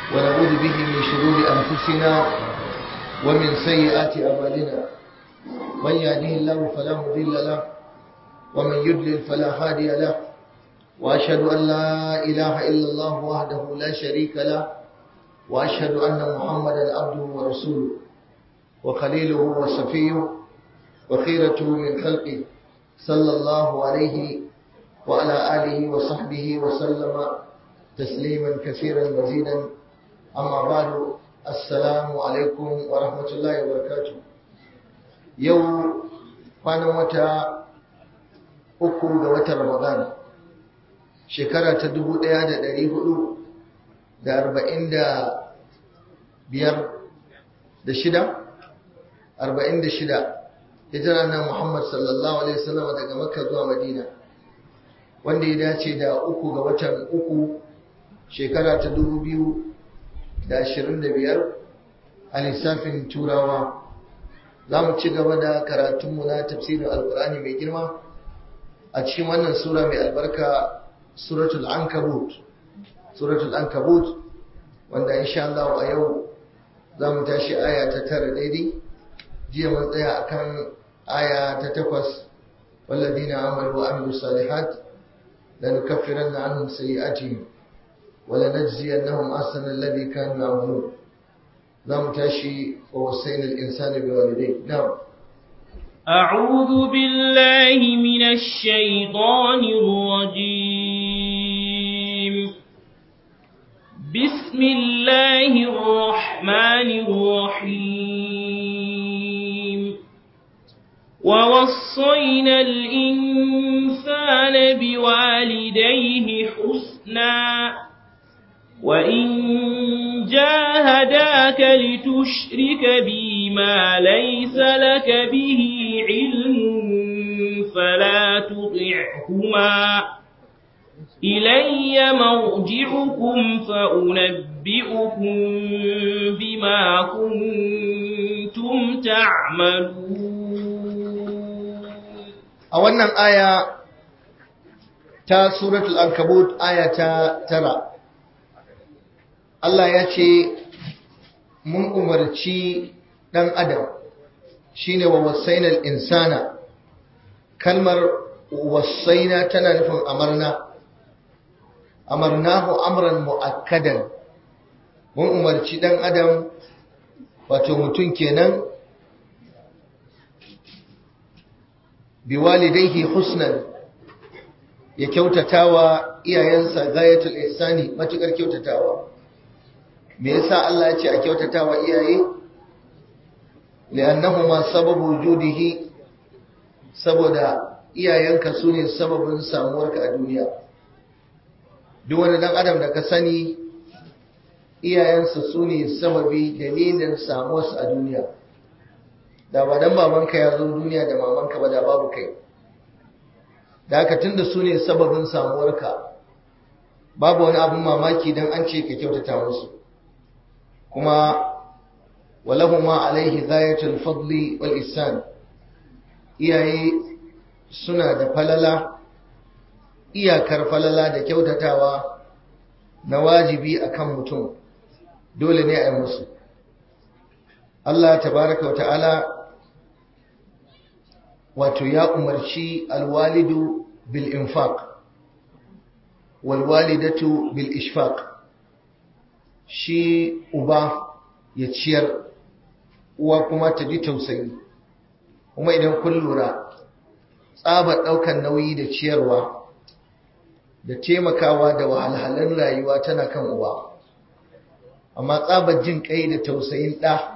ونعوذ به من شرور أنفسنا ومن سيئات أعمالنا من يهده الله فلا مضل له ومن يضلل فلا هادي له وأشهد أن لا إله إلا الله وحده لا شريك له وأشهد أن محمدا عبده ورسوله وخليله وصفيه وخيرته من خلقه صلى الله عليه وعلى آله وصحبه وسلم تسليما كثيرا مزيدا أما بعد السلام عليكم ورحمة الله وبركاته يوم kwanan wata uku ga watan Ramadan shekara ta dubu ɗaya da ɗari hudu da arba'in da biyar da shida arba'in da shida hijira na Muhammad sallallahu alaihi wasallam daga Makka zuwa Madina wanda ya dace da uku ga watan uku shekara ta dubu biyu da ashirin da biyar a lissafin turawa za mu ci gaba da karatunmu na tafsirin alkur'ani mai girma a cikin wannan sura mai albarka suratul ankabut suratul ankabut wanda insha Allah a yau za mu tashi aya ta tara daidai jiya mun tsaya akan aya ta takwas والذين آمنوا وعملوا الصالحات لنكفرن عنهم سيئاتهم ولنجزينهم أحسن الذي كانوا يعملون نعم تاشي ووصينا الإنسان بوالديه نعم أعوذ بالله من الشيطان الرجيم بسم الله الرحمن الرحيم ووصينا الإنسان بوالديه حسنا وإن جاهداك لتشرك بي ما ليس لك به علم فلا تطعهما إلي مرجعكم فأنبئكم بما كنتم تعملون a wannan aya ta suratul ankabut aya ta tara Allah ya ce mun umarci ɗan adam shine wa wasainal insana kalmar wasaina tana nufin amarna amarnahu amran mu'akkadan mun umarci ɗan adam wato mutum kenan biwalidaihi husnan ya kyautatawa iyayensa gayatul ihsani matukar kyautatawa me yasa Allah ya ce a kyautatawa iyaye li'annahuma sababu wujudihi saboda iyayenka sune sababin samuwarka a duniya duk wani dan adam da ka sani iyayensa sune sababi dalilin samuwarsa a duniya da ba dan babanka ya zo duniya da mamanka ba da babu kai da haka tunda su ne sababin samuwarka babu wani abin mamaki dan an ce ka kyautata musu kuma walahuma alaihi ghayatul fadli wal ihsan iyaye suna da falala iyakar falala da kyautatawa na wajibi akan mutum dole ne a yi musu Allah tabaraka wa ta'ala wato ya umarci alwalidu bil infaq walwalidatu bil ishfaq shi uba ya ciyar uwa kuma ta ji tausayi kuma idan kun lura tsabar ɗaukan nauyi da ciyarwa da taimakawa da wahalhalun rayuwa tana kan uba amma tsabar jin kai da tausayin ɗa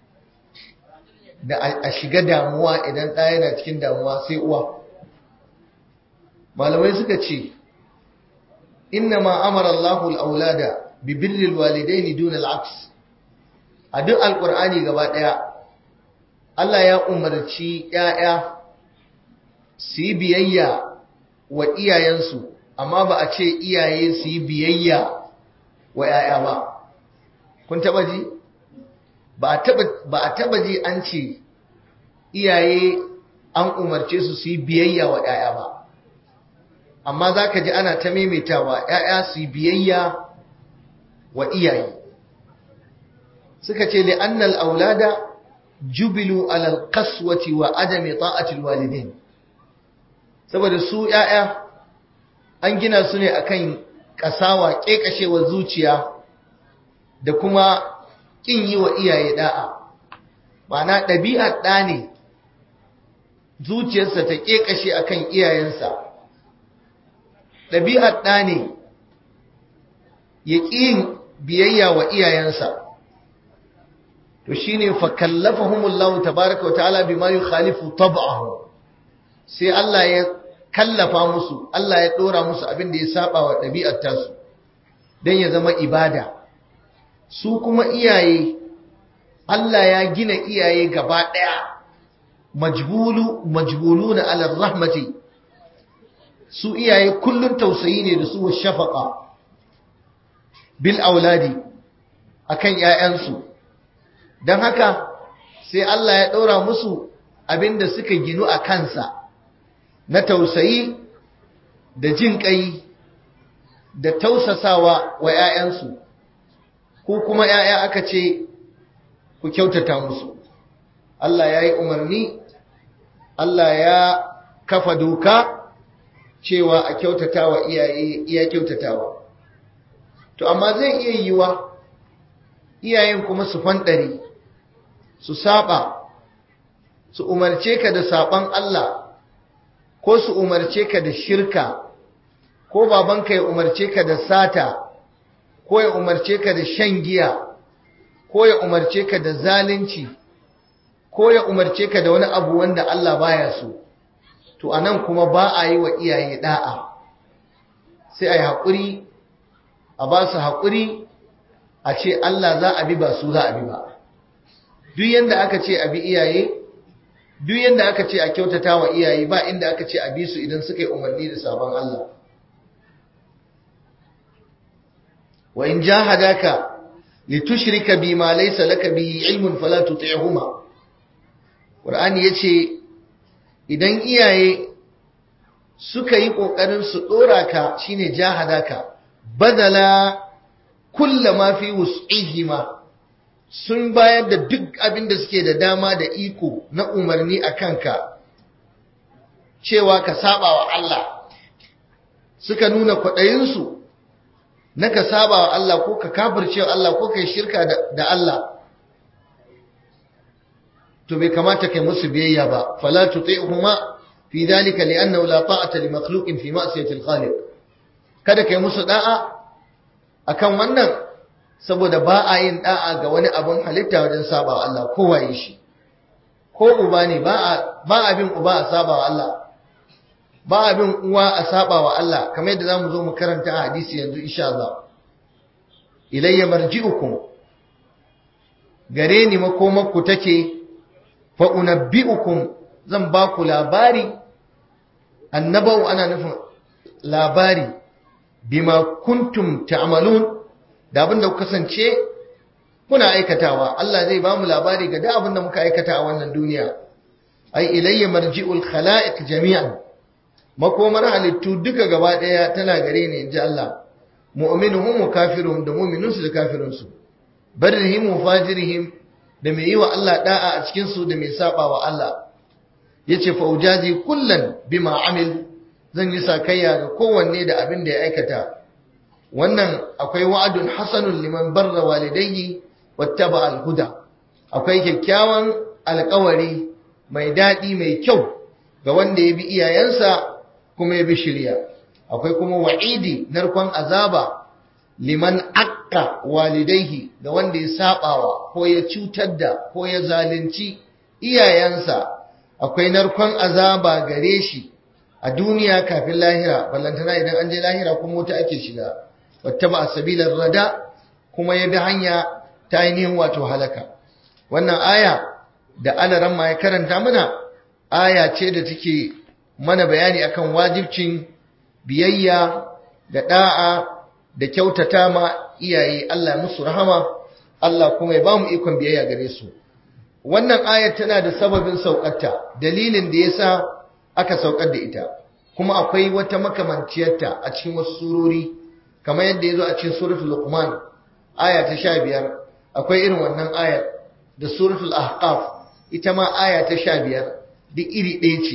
da a shiga damuwa idan ɗaya yana cikin damuwa sai uwa malamai suka ce inna ma amara Allahu al-aulada bi birri al-walidaini duna al-aks a duk alqur'ani gaba ɗaya Allah ya umarci ƴaƴa su yi biyayya wa iyayensu amma ba a ce iyaye su yi biyayya wa ƴaƴa ba kun taɓa ji ba a taba ji an ce iyaye an umarce su su yi biyayya wa ‘ya'ya ba amma za ka ji ana ta maimaitawa ‘ya'ya su yi biyayya wa iyaye suka ce li annal aulada jubilu alal qaswati wa adami ta'ati alwalidain saboda su yaya an gina su ne akan kasawa kekashewar zuciya da kuma kin yi wa iyaye da'a ma'ana ɗabi'ar ɗa ne zuciyarsa ta kekashe akan iyayensa ɗabi'ar ɗa ne ya ƙin biyayya wa iyayensa to shine fa kallafahumullahu tabaaraka wa ta'ala bima yukhalifu tab'ahu sai Allah ya kallafa musu Allah ya dora musu abin da ya saba wa ɗabi'ar tasu dan ya zama ibada su kuma iyaye Allah ya gina iyaye gaba daya majbulu majbuluna ala rahmati su iyaye kullun tausayi ne da su wa shafaqa bil auladi akan ƴaƴansu don haka sai Allah ya ɗora musu abinda suka ginu a kansa na tausayi da jin ƙai da tausasawa wa ‘ya'yansu ko kuma ‘ya'ya aka ce ku kyautata musu Allah ya yi umarni Allah ya kafa doka cewa a kyautata wa iyaye iya kyautatawa to amma zai iya yiwa iyayen kuma su fanɗare su saba su umarce ka da saban Allah ko su umarce ka da shirka ko babanka ya umarce ka da sata ko ya umarce ka da shan giya ko ya umarce ka da zalunci ko ya umarce ka da wani abu wanda Allah baya so to anan kuma ba a yi wa iyaye da'a sai a yi haƙuri a ba su haƙuri a ce Allah za a bi ba su za a bi ba duk yanda aka ce a bi iyaye duk yanda aka ce a kyautata wa iyaye ba inda aka ce a bi su idan suka yi umarni da sabon Allah wa in jahadaka litushrika bima laysa laka bihi ilmun fala tuti'huma Qur'ani yace idan iyaye suka yi kokarin su dora ka shine jahadaka badala kullama fi wus'ihima sun bayar da duk abin da suke da dama da iko na umarni a kanka cewa ka saba wa Allah suka nuna kwaɗayinsu na ka saba wa Allah ko ka kafirce wa Allah ko ka yi shirka da Allah to bai kamata kai musu biyayya ba fala tuti'huma fi dhalika li'annahu la ta'ata li makhluqin fi ma'siyati al-khaliq kada kai musu da'a akan wannan saboda ba a yin da'a ga wani abin halitta wajen saba wa Allah ko waye shi ko uba ne ba a ba abin uba a saba wa Allah ba abin uwa a saba wa Allah kamar yadda zamu zo mu karanta a hadisi yanzu insha Allah ilayya marji'ukum gare ni makomarku take fa unabbi'ukum zan ba ku labari annabau ana nufin labari bima kuntum ta'malun da abin da ku kasance kuna aikatawa Allah zai ba mu labari ga da abin da muka aikata a wannan duniya ai ilayya marji'ul khala'iq jami'an makomar halittu duka gaba daya tana gare ni inji Allah mu'minuhum wa kafiruhum da mu'minunsu da kafirunsu barrihim wa fajirihim da mai yi wa Allah da'a a cikin su da mai saba wa Allah yace fa ujazi kullan bima amil zan yi sakayya ga kowanne da abin da ya aikata wannan akwai wa'adun hasanun liman barra walidayhi wattaba al-huda akwai kyakkyawan alƙawari mai daɗi mai kyau ga wanda ya bi iyayensa kuma ya bi shirya akwai kuma wa'idi narkon azaba liman akka walidaihi da wanda ya sabawa ko ya cutar da ko ya zalunci iyayensa akwai narkon azaba gare shi a duniya kafin lahira ballantana idan an je lahira kuma wuta ake shiga wattaba sabilar rada kuma ya bi hanya ta ainihin wato halaka wannan aya da alaran ma ya karanta mana aya ce da take mana bayani akan wajibcin biyayya da da'a da kyautata ma iyaye Allah musu rahama Allah kuma ya ba mu ikon biyayya gare su wannan aya tana da sababin saukarta dalilin da yasa aka saukar da ita kuma akwai wata makamanciyarta a cikin wasu surori kamar yadda ya zo a cikin suratul luqman aya ta 15 akwai irin wannan ayar da suratul ahqaf ita ma aya ta sha biyar duk iri ɗaya ce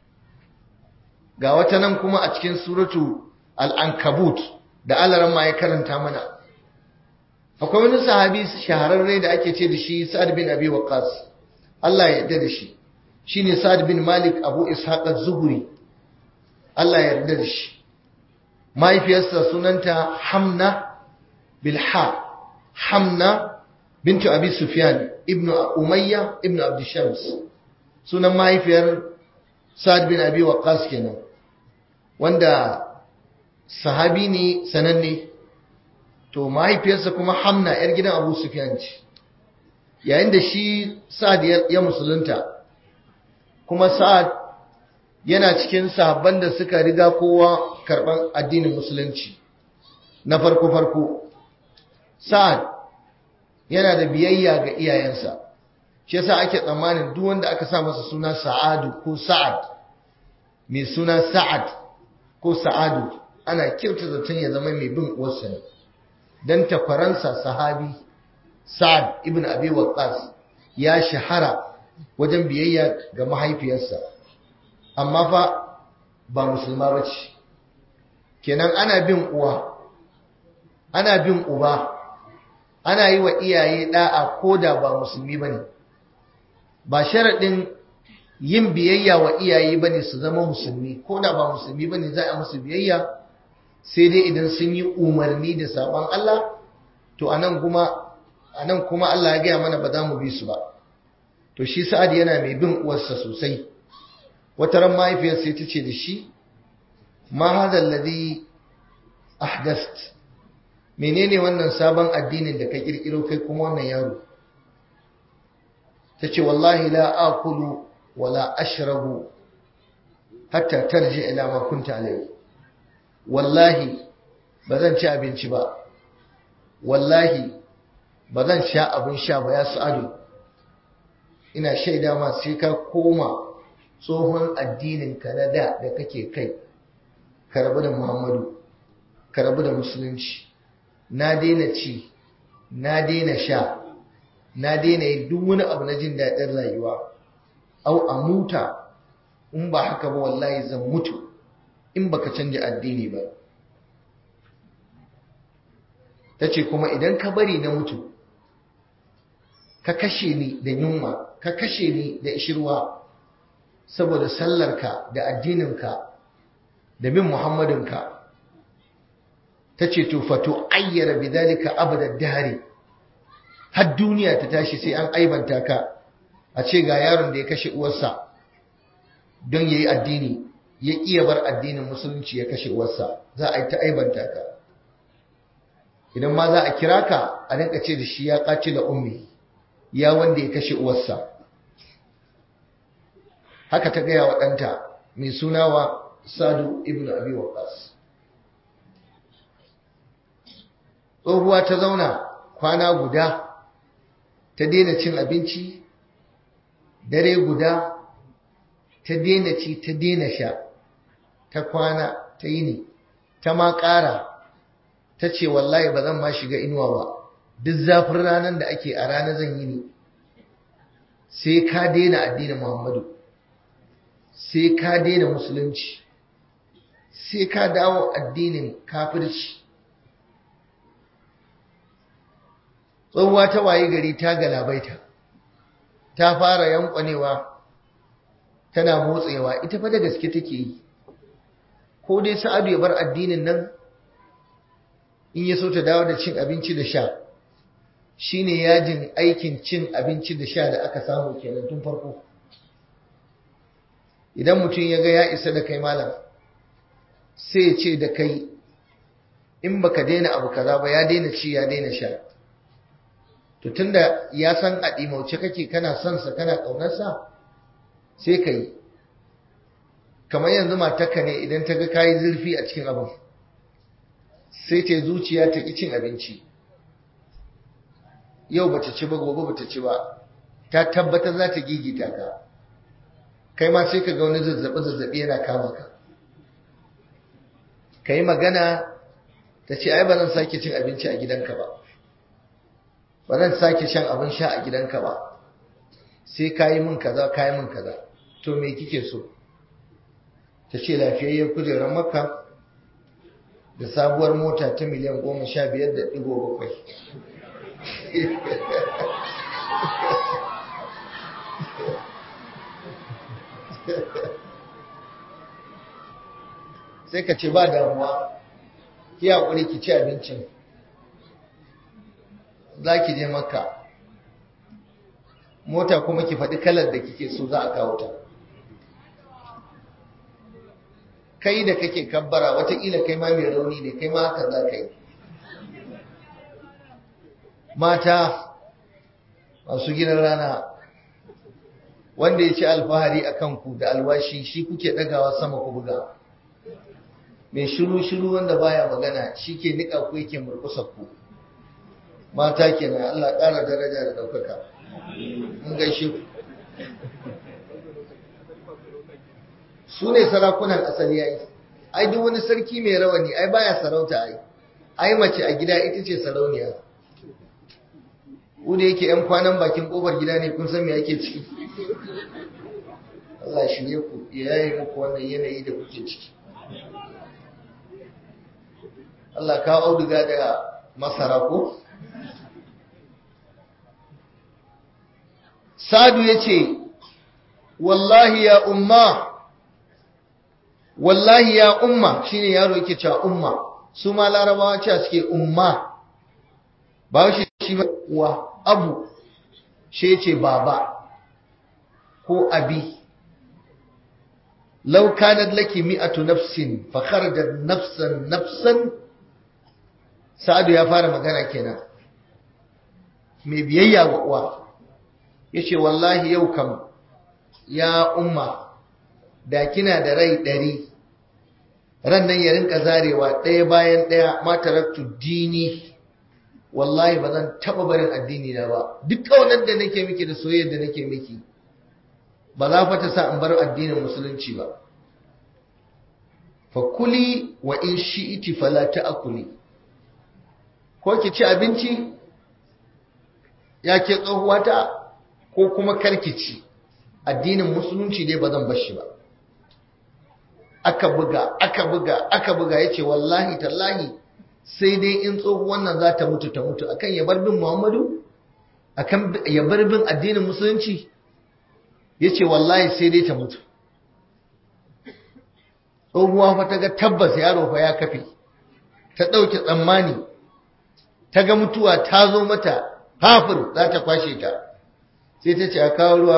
ga wata nan kuma a cikin suratu al'ankabut da alaran ma ya karanta mana akwai wani sahabi shahararre da ake ce da shi sa'ad bin abi waqas Allah ya yarda da shi shine sa'ad bin malik abu ishaq az-zuhri Allah ya yarda da shi mahaifiyarsa sunanta hamna bilha hamna bintu abi sufyan ibnu umayya ibnu abd shams sunan mahaifiyar sa'ad bin abi waqqas kenan wanda sahabi ne sananne to mahaifiyarsa kuma hamna yar gidan abu sufyan ce yayin da shi sa'ad ya musulunta kuma sa'ad yana cikin sahabban da suka riga kowa karban addinin musulunci na farko farko sa'ad yana da biyayya ga iyayensa shi yasa ake tsammanin duk wanda aka sa masa suna sa'adu ko sa'ad mai suna sa'ad ko sa'adu ana kirta zaton ya zama mai bin uwarsa ne dan takwaransa sahabi sa'ad ibn abi waqqas ya shahara wajen biyayya ga mahaifiyarsa amma fa ba musulma bace kenan ana bin uwa ana bin uba ana yi wa iyaye da'a ko da ba musulmi bane ba sharaɗin yin biyayya wa iyaye bane su zama musulmi ko da ba musulmi bane za a musu biyayya sai dai idan sun yi umarni da sabon Allah to anan kuma anan kuma Allah ya gaya mana ba za mu bi su ba to shi Sa'ad yana mai bin uwarsa sosai wata ran mahaifiyar sai ta ce da shi ma hadha alladhi ahdast menene wannan sabon addinin da ka kirkiro kai kuma wannan yaro tace wallahi la akulu wala ashrabu hatta tarji ila ma kunta alayhi wallahi bazan ci abinci ba wallahi bazan sha abin sha ba ya sa'adu ina shaida ma sai ka koma tsohon addinin ka na da da kake kai ka rabu da Muhammadu ka rabu da musulunci na daina ci na daina sha na daina yin duk wani abu na jin daɗin rayuwa au a muta in ba haka ba wallahi zan mutu in baka canja addini ba ta ce kuma idan ka bari na mutu ka kashe ni da yunwa ka kashe ni da ishirwa saboda sallarka da addininka da bin muhammadinka ta ce to fato ayyara bidalika abada dare har duniya ta tashi sai an aibanta ka a ce ga yaron da ya kashe uwarsa don yayi addini ya iya bar addinin musulunci ya kashe uwarsa za a yi ta aibanta ka idan ma za a kira ka a rinka ce da shi ya kaci da ummi ya wanda ya kashe uwarsa haka ta gaya wa ɗanta mai sunawa sadu ibn abi waqas tsohuwa ta zauna kwana guda ta daina cin abinci dare guda ta daina ci ta daina sha ta kwana ta yi ne ta ma ƙara ta ce wallahi ba zan ma shiga inuwa ba duk zafin ranar da ake a rana zan yi ne sai ka daina addinin muhammadu sai ka daina musulunci sai ka dawo addinin kafirci tsohuwa ta waye gari ta galabaita ta fara yankwanewa tana motsewa ita fa da gaske take yi ko dai sa'adu ya bar addinin nan in ya so ta dawo da cin abinci da sha shine yajin aikin cin abinci da sha da aka samu kenan tun farko idan mutum ya ga ya isa da kai malam sai ya ce da kai in baka daina abu kaza ba ya daina ci ya daina sha to tunda ya san a ɗimauce kake kana son sa kana ƙaunarsa sai ka yi kamar yanzu matarka ne idan ta ga kayi zurfi a cikin abin sai ta zuciya ta ƙi cin abinci yau bata ci ba gobe bata ci ba ta tabbatar za ta gigita ka kai ma sai ka ga wani zazzabi zazzabi yana kama ka ka yi magana ta ce ai ba zan sake cin abinci a gidanka ba ba zan sake shan abin sha a gidanka ba sai ka yi min kaza ka yi min kaza to me kike so ta ce lafiyayyen kujerar makka da sabuwar mota ta miliyan goma sha biyar da ɗigo bakwai sai ka ce ba damuwa ki haƙuri ki ci abincin za ki je makka mota kuma ki faɗi kalar da kike so za a kawo ta kai da kake kabbara watakila kai ma mai rauni ne kai ma haka za ka yi mata masu gidan rana wanda ya ci alfahari a kanku da alwashi shi kuke ɗagawa sama ku buga mai shiru-shiru wanda baya magana shi ke niƙa ku yake murkusar ku mata kenan Allah ƙara daraja da ɗaukaka mun gaishe ku su ne sarakunan asali yayi ai duk wani sarki mai rawani ai baya sarauta ai ai mace a gida ita ce sarauniya ku da yake yan kwanan bakin kofar gida ne kun san me ake ciki Allah shirye ku ya yaye muku wannan yanayi da kuke ciki Allah ka auduga da masara ko Sadu ya ce, Wallahi ya umma, wallahi ya umma shi ne yaro yake cewa umma, su ma larabawa cewa suke umma, ba shi shi wa abu, shi ce baba ko abi. Lau kanat laki mi'atu nafsin fa kharajat nafsan nafsan Sa'adu ya fara magana kenan. Mai biyayya wa uwa. yace wallahi yau kam ya umma da kina da rai ɗari ran nan ya rinka zarewa ɗaya bayan ɗaya ma taraktu dini wallahi ba zan taɓa barin addini na ba duk ƙaunar da nake miki da soyayyar da nake miki ba za fa ta sa in bar addinin musulunci ba fa kuli wa in shi'iti fala ta'kuli ko ki ci abinci ya ke tsohuwata ko kuma karkici addinin musulunci dai ba zan bar shi ba aka buga aka buga aka buga yace wallahi tallahi sai dai in tsohuwan nan za ta mutu ta mutu akan ya bar bin Muhammadu akan ya bar bin addinin musulunci yace wallahi sai dai ta mutu tsohuwa fa ta ga tabbas yaro fa ya kafe ta ɗauke tsammani ta ga mutuwa ta zo mata hafir za ta kwashe ta sai ta ce a kawo ruwa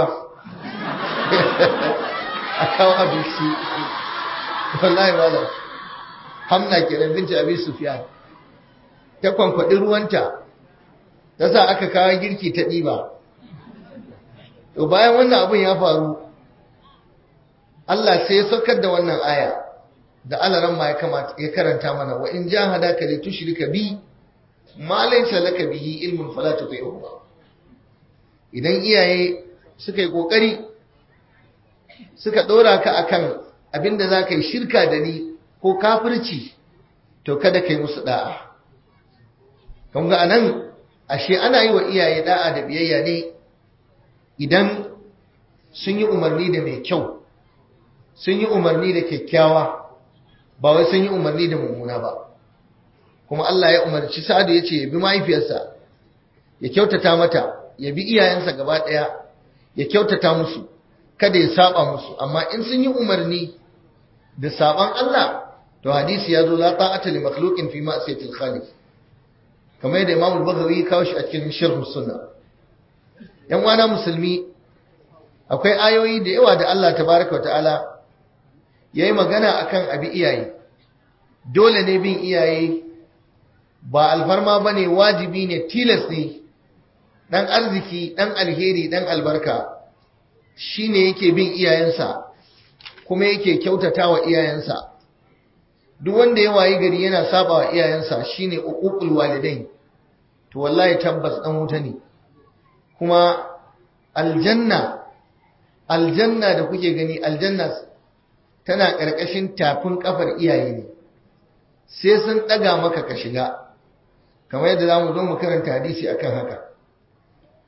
a kawo abinci wallahi wala hamna kenan binci abin sufiyan ta kwankwaɗi ruwanta ta sa aka kawo girki ta ɗiba to bayan wannan abin ya faru Allah sai ya saukar da wannan aya da alaran ma ya karanta mana wa in jahadaka li tushrika bi ma laysa laka bihi ilmun fala tuti'uhuma idan iyaye suka yi kokari suka dora ka akan abinda zaka yi shirka da ni ko kafirci to kada kai musu da'a kun ga anan ashe ana yi wa iyaye da'a da biyayya ne idan sun yi umarni da mai kyau sun yi umarni da kyakkyawa ba wai sun yi umarni da mummuna ba kuma Allah ya umarci Sa'adu ya ce ya bi mahaifiyarsa ya kyautata mata ya bi iyayensa gaba ɗaya ya kyautata musu kada ya saba musu amma in sun yi umarni da saban Allah to hadisi ya zo la ta'ata li makhluqin fi ma'siyatil khaliq kamar yadda Imam al-Baghawi ya kawo shi a cikin Sharh Sunnah yan wana musulmi akwai ayoyi da yawa da Allah tabaraka wa ta'ala yayi magana akan abi iyaye dole ne bin iyaye ba alfarma bane wajibi ne tilas ne dan arziki dan alheri dan albarka shine yake bin iyayensa kuma yake kyautatawa iyayensa duk wanda ya wayi gari yana saba wa iyayensa shine uququl walidain to wallahi tabbas dan wuta ne kuma aljanna aljanna da kuke gani aljanna tana ƙarƙashin tafin ƙafar iyaye ne sai sun ɗaga maka ka shiga kamar yadda za mu zo mu karanta hadisi akan haka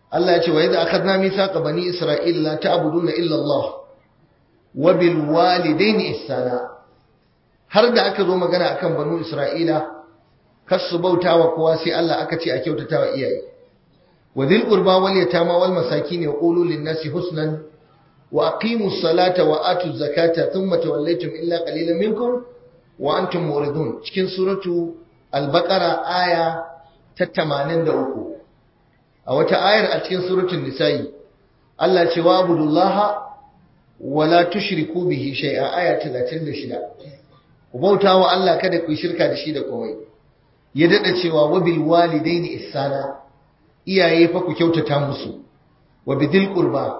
Allah ya ce wa idza akhadna mithaqa bani isra'ila la ta'buduna illa Allah wa bil walidayni ihsana har da aka zo magana akan banu isra'ila kar su bautawa kowa sai Allah aka ce a kyautatawa iyaye wa dhil qurba wal yatama wal masakin yaqulu lin nasi husnan wa aqimus salata wa atuz zakata thumma tawallaytum illa qalilan minkum wa antum muridun cikin suratu al-baqara aya ta 83 a wata ayar a cikin suratul nisa'i Allah ce wa abudullaha wala tushriku bihi shay'a aya 36 ku bauta wa Allah kada ku shirka da shi da komai ya dada cewa wa bil walidaini ihsana iyaye fa ku kyautata musu wa bidil qurba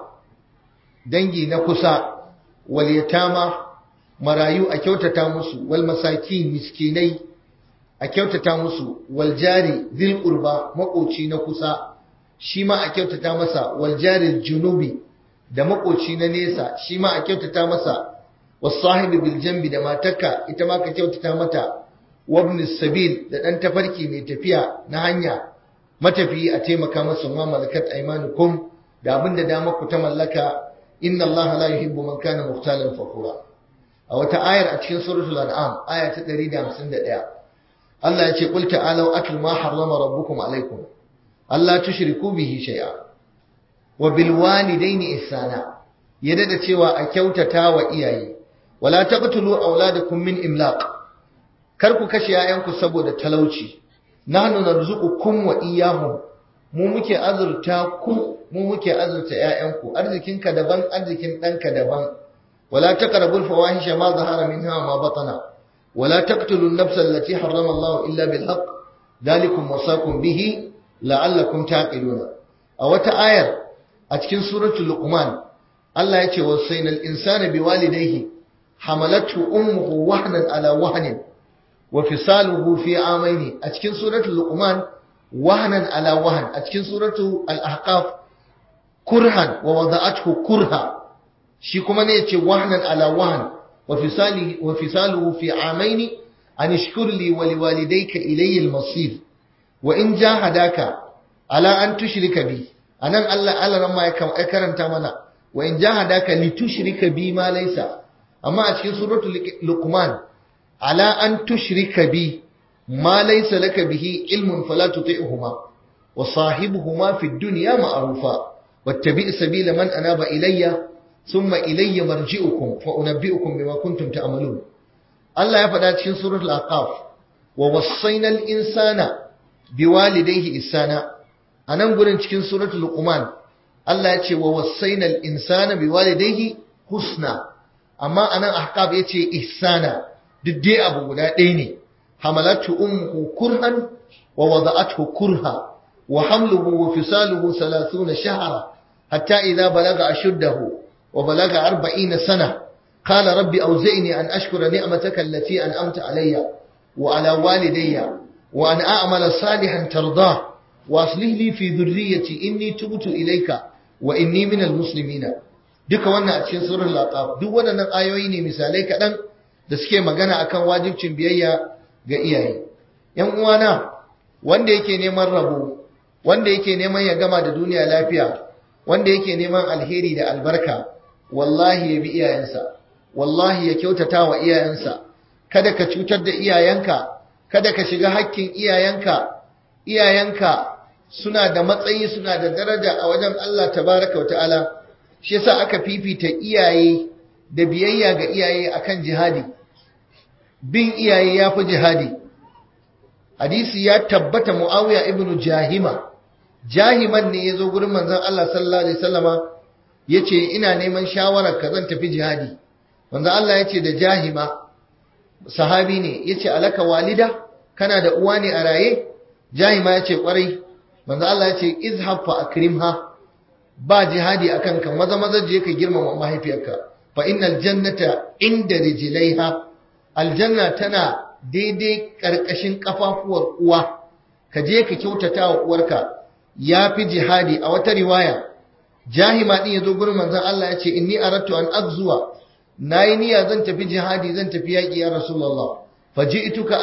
dangi na kusa wal yatama marayu a kyautata musu wal masakin miskinai a kyautata musu wal jari dhil qurba makoci na kusa shi ma a kyautata masa wal jari junubi da makoci na nesa shi ma a kyautata masa was sahibi bil jambi da matarka ita ma ka kyautata mata wabn sabil da dan tafarki mai tafiya na hanya matafiyi a taimaka masa ma malakat aymanukum da abinda dama ku ta mallaka inna allaha la yuhibbu man kana mukhtalan fakhura a wata ayar a cikin suratul an'am aya ta 151 Allah ya ce qul ta'alu atlu ma harrama rabbukum alaykum alla tushriku bihi shay'a wa bil walidayni ihsana yadda da cewa a kyautata wa iyaye wala taqtulu auladakum min imlaq kar ku kashe yayanku saboda talauci nahnu narzuqukum wa iyyahum mu muke azurta ku mu muke azurta yayanku arzikinka daban arzikin danka daban ولا تقربوا الفواحش ما ظهر منها وما بطن ولا تقتلوا النفس التي حرم الله إلا بالحق ذلكم وصاكم به لعلكم تعقلون أو تآير أتكن سورة اللقمان الله يتي وصينا الإنسان بوالديه حملته أمه وهنا على وهن وفصاله في عامين أتكن سورة اللقمان وهنا على وهن أتكن سورة الأحقاف كرها ووضعته كرها shi kuma ne yace wahnan ala wahn wa fisali wa fisaluhu fi amaini an ishkur li wa liwalidayka ilayya al-masir wa in jahadaka ala an tushrika bi anan Allah Allah ran ma ya karanta mana wa in jahadaka li tushrika bi ma laysa amma a cikin suratul luqman ala an tushrika bi ma laysa laka bihi ilmun fala tuti'huma wa sahibuhuma fid dunya ma'rufa wattabi' sabila man anaba ilayya ثم إلي مرجئكم فأنبئكم بما كنتم تعملون الله يفعل cikin سورة الأقاف ووصينا الإنسان بوالديه إحسانا anan gurin cikin suratul luqman Allah ya ce wa wasainal insana biwalidayhi husna amma anan ahqab ya ce ihsana duk dai abu guda ɗaya ne hamalatu ummuhu kurhan wa wada'athu kurha wa hamluhu wa fisaluhu 30 shahra hatta idha balaga ashuddahu وبلغ أربعين سنة قال رب أوزئني أن أشكر نعمتك التي أنأمت علي وعلى والدي وأن أعمل صالحا ترضاه وأصلح لي في ذريتي إني تبت إليك وإني من المسلمين duka wannan a cikin surun laqab duk waɗannan ayoyi ne misalai kaɗan da suke magana akan wajibcin biyayya ga iyaye yan uwana wanda yake neman rabo wanda yake neman ya gama da duniya lafiya wanda yake neman alheri da albarka wallahi ya bi iyayensa wallahi ya kyautata wa iyayensa kada ka cutar da iyayenka kada ka shiga hakkin iyayenka iyayenka suna da matsayi suna da daraja a wajen Allah tabaraka wata'ala shi yasa aka fifita iyaye da biyayya ga iyaye akan jihadi bin iyaye yafi jihadi hadisi ya tabbata Muawiya ibnu Jahima jahiman ne yazo gurin manzon Allah sallallahu alaihi wasallama yace ina neman shawarar ka zan tafi jihadi manzon Allah yace da jahima sahabi ne yace alaka walida kana da uwa ne a raye jahima yace kwarai manzon Allah yace izhab fa akrimha ba jihadi akan ka maza maza je ka girmama mahaifiyarka fa innal jannata inda rijlaiha aljanna tana daidai karkashin kafafuwar uwa ka je ka kyautata wa uwarka yafi jihadi a wata riwaya jahima din yazo gurin manzon Allah yace inni aradtu an azzuwa nayi niyya zan tafi jihadi zan tafi yaki ya rasulullah faji'tuka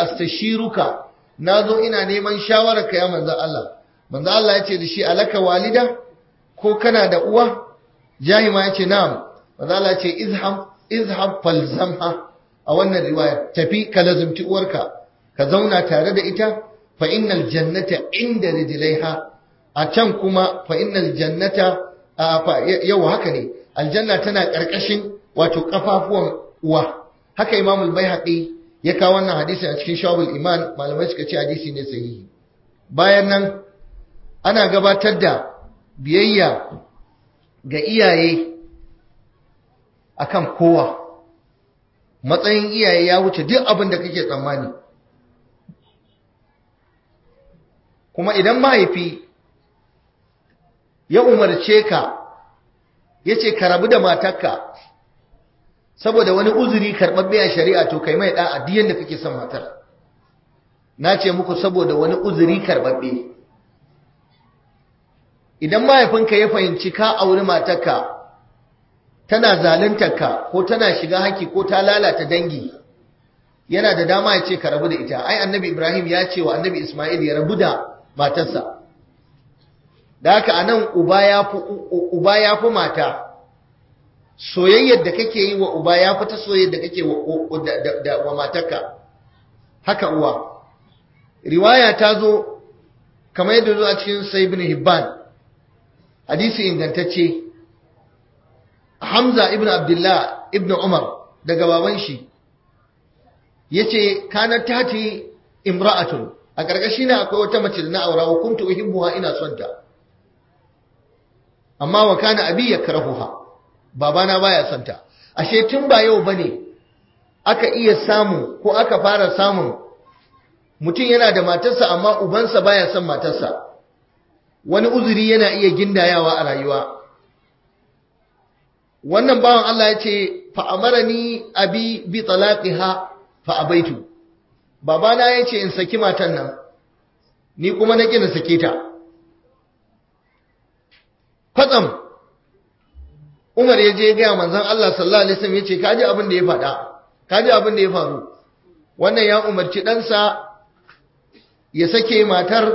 astashiruka nazo ina neman shawararka ya manzon Allah manzon Allah yace da shi alaka walida ko kana da uwa jahima yace na'am manzo Allah ce izham izhab falzamha a wannan riwaya tafi ka lazumci uwarka ka zauna tare da ita fa innal jannata inda rijlaiha a can kuma fa innal jannata yau haka ne aljanna tana karkashin wato kafafuwan uwa haka imam al-baihaqi ya kawo wannan hadisi a cikin shawabul iman malamai suka ce hadisi ne sahihi bayan nan ana gabatar da biyayya ga iyaye akan kowa matsayin iyaye ya wuce duk abin da kake tsammani kuma idan mahaifi ya umarce ka ya ce ka rabu da matarka saboda wani uzuri karɓaɓɓe a shari'a to kai mai ɗan addiyan da kake son matar na ce muku saboda wani uzuri karɓaɓɓe idan mahaifinka ya fahimci ka auri matarka tana zaluntarka ko tana shiga haki ko ta lalata dangi yana da dama ya ce ka rabu da ita ai annabi ibrahim ya ce wa annabi ismail ya rabu da matarsa da haka anan uba ya fi uba ya fi mata soyayyar da kake yi wa uba ya fi ta soyayyar da kake wa, wa matarka haka uwa riwaya ta zo kamar yadda zo a cikin sai ibn hibban hadisi ingantacce Hamza ibn Abdullah ibn Umar daga baban shi yace kana tati imra'atun a karkashi na akwai wata mace da na aura wa kuntu uhibbuha ina son ta amma wa kana abi yakrahuha babana baya son ta ashe tun ba yau bane aka iya samu ko aka fara samun mutum yana da matarsa amma ubansa baya son matarsa wani uzuri yana iya gindayawa a rayuwa wannan bawan Allah ya ce fa'amarani abi bi talaqiha fa abaitu babana ya ce in saki matan nan ni kuma na na sake ta kwatsam Umar ya je gaya manzon Allah sallallahu alaihi wasallam ya ce kaji abin da ya faɗa kaji abin da ya faru wannan ya umarci ɗansa ya sake matar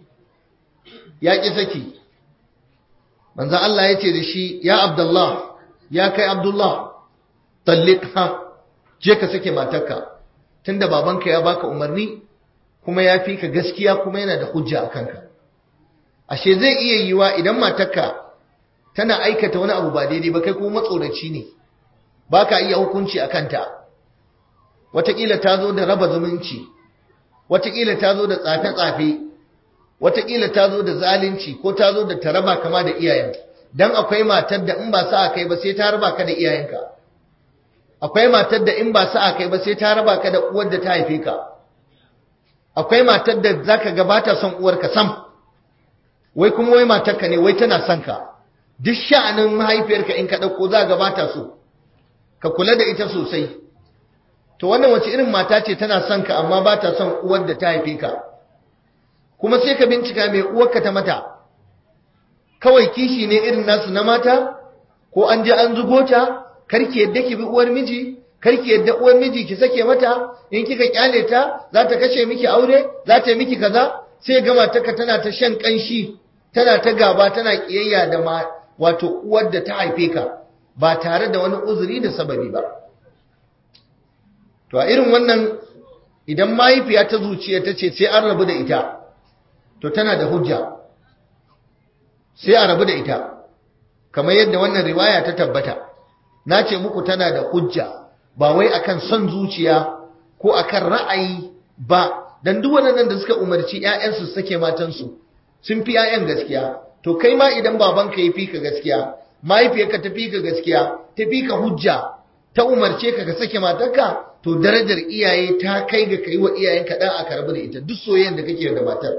ya ƙi saki manzon Allah ya ce da shi ya Abdullah ya kai Abdullah talliqha je ka sake matarka tunda babanka ya baka umarni kuma ya fi ka gaskiya kuma yana da hujja a kanka ashe zai iya yiwa idan matarka tana aikata wani abu ba daidai ba kai kuma matsoraci ne baka iya hukunci a kanta wataƙila ta zo da raba zumunci wataƙila ta zo da tsafe-tsafe wataƙila ta zo da zalunci ko ta zo da taraba kama da iyayen dan akwai matar da in ba sa kai ba sai ta raba ka da iyayenka akwai matar da in ba sa kai ba sai ta raba ka da uwar da ta haife ka akwai matar da zaka ga bata son uwarka sam wai kuma wai matarka ne wai tana son ka duk sha'anin mahaifiyarka in ka dauko za ga bata so ka kula da ita sosai to wannan wace irin mata ce tana son ka amma bata son uwar da ta haife ka kuma sai ka bincika mai uwarka ta mata kawai kishi ne irin nasu na mata ko an je an zugo ta karki yadda ki bi uwar miji karki yadda uwar miji ki sake mata in kika kyale ta za ta kashe miki aure za ta yi miki kaza sai ga matarka tana ta shan kanshi tana ta gaba tana kiyayya da ma wato uwar da ta haife ka ba tare da wani uzuri da sababi ba to a irin wannan idan mahaifiya ta zuciya ta ce sai an rabu da ita to tana da hujja sai a rabu da ita kamar yadda wannan riwaya ta tabbata na ce muku tana da hujja ba wai akan son zuciya ko akan ra'ayi ba dan duk wannan da suka umarci ƴaƴansu su sake matansu sun fi ƴaƴan gaskiya to kai ma idan babanka ya fi ka gaskiya mahaifiyarka ta fi ka gaskiya ta fi ka hujja ta umarce ka ka sake matarka to darajar iyaye ta kai ga kai wa iyayenka dan aka rabu da ita duk soyayyen da kake da matar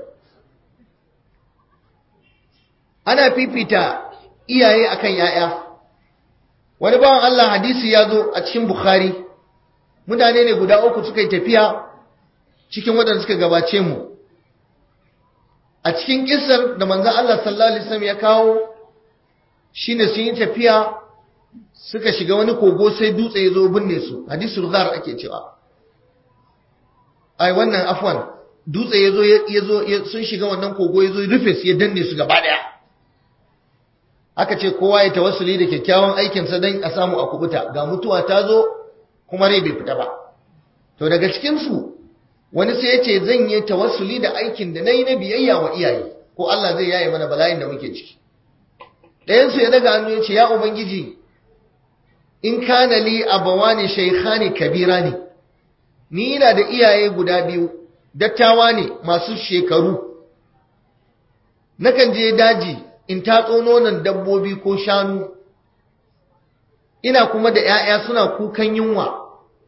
ana fifita iyaye akan ‘ya'ya. Wani bawan Allah hadisi ya zo a cikin Bukhari, mutane ne guda uku suka yi tafiya cikin waɗanda suka gabace mu. A cikin ƙisar da manzan Allah sallallahu Alaihi wasallam ya kawo shi ne sun yi tafiya suka shiga wani kogo sai dutse ya zo binne su, hadisul ghar ake cewa. Ai, wannan afwan, dutse ya zo sun shiga wannan kogo ya zo rufe su ya danne su gaba ɗaya. aka ce kowa ya tawassuli da kyakkyawan aikinsa don a samu a kubuta ga mutuwa ta zo kuma rai bai fita ba to daga cikinsu wani sai ya ce zan yi tawassuli da aikin da na yi na biyayya wa iyaye ko Allah zai yaye mana bala'in da muke ciki ɗayansu ya daga hannu ya ce ya ubangiji in kana li abawani shaykhani kabirani ni ina da iyaye guda biyu dattawa ne masu shekaru nakan je daji in tatso nonon dabbobi ko shanu ina kuma da 'ya'ya suna kukan yunwa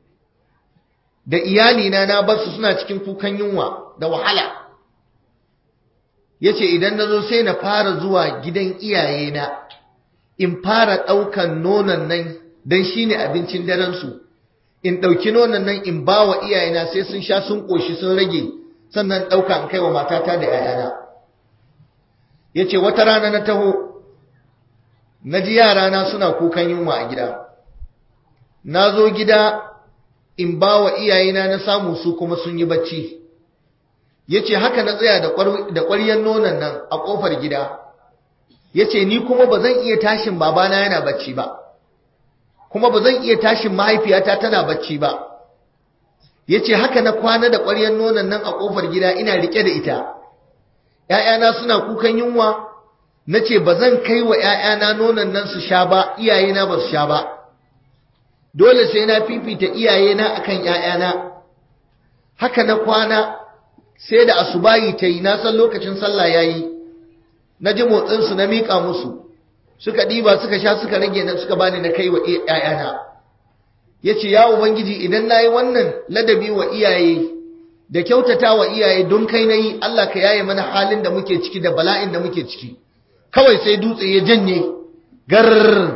da iyalina na basu suna cikin kukan yunwa da wahala yace idan nazo sai na fara zuwa gidan iyayena in fara ɗaukan nonon nan dan shine abincin daren su in ɗauki nonon nan in ba wa iyayena sai sun sha sun ƙoshi sun rage sannan ɗauka in kai wa matata da 'ya'yana ya ce wata rana na taho na ji yarana suna kukan yunwa a gida na zo gida in ba wa iyayena na samu su kuma sun yi bacci ya ce haka na tsaya da ƙwaryen nonon nan a ƙofar gida ya ce ni kuma ba zan iya tashin babana yana bacci ba kuma ba zan iya tashin mahaifiyata tana bacci ba ya ce haka na kwana da ƙwaryen nonon nan a ƙofar gida ina riƙe da ita ‘ya'yana suna kukan yunwa na ce ba zan kai wa ‘ya'yana nonon nan su sha ba iyayena ba su sha ba dole sai na fifita iyayena akan ‘ya'yana haka na kwana sai da asubayi ta yi na san lokacin sallah ya yi na ji motsinsu na miƙa musu suka ɗiba suka sha suka rage nan suka bani na kai wa ‘ya'yana ya ce ya ubangiji idan na yi wannan ladabi wa iyaye da kyautata wa iyaye don kai na yi Allah ka yaye mana halin da muke ciki da bala'in da muke ciki kawai sai dutse ya janye gar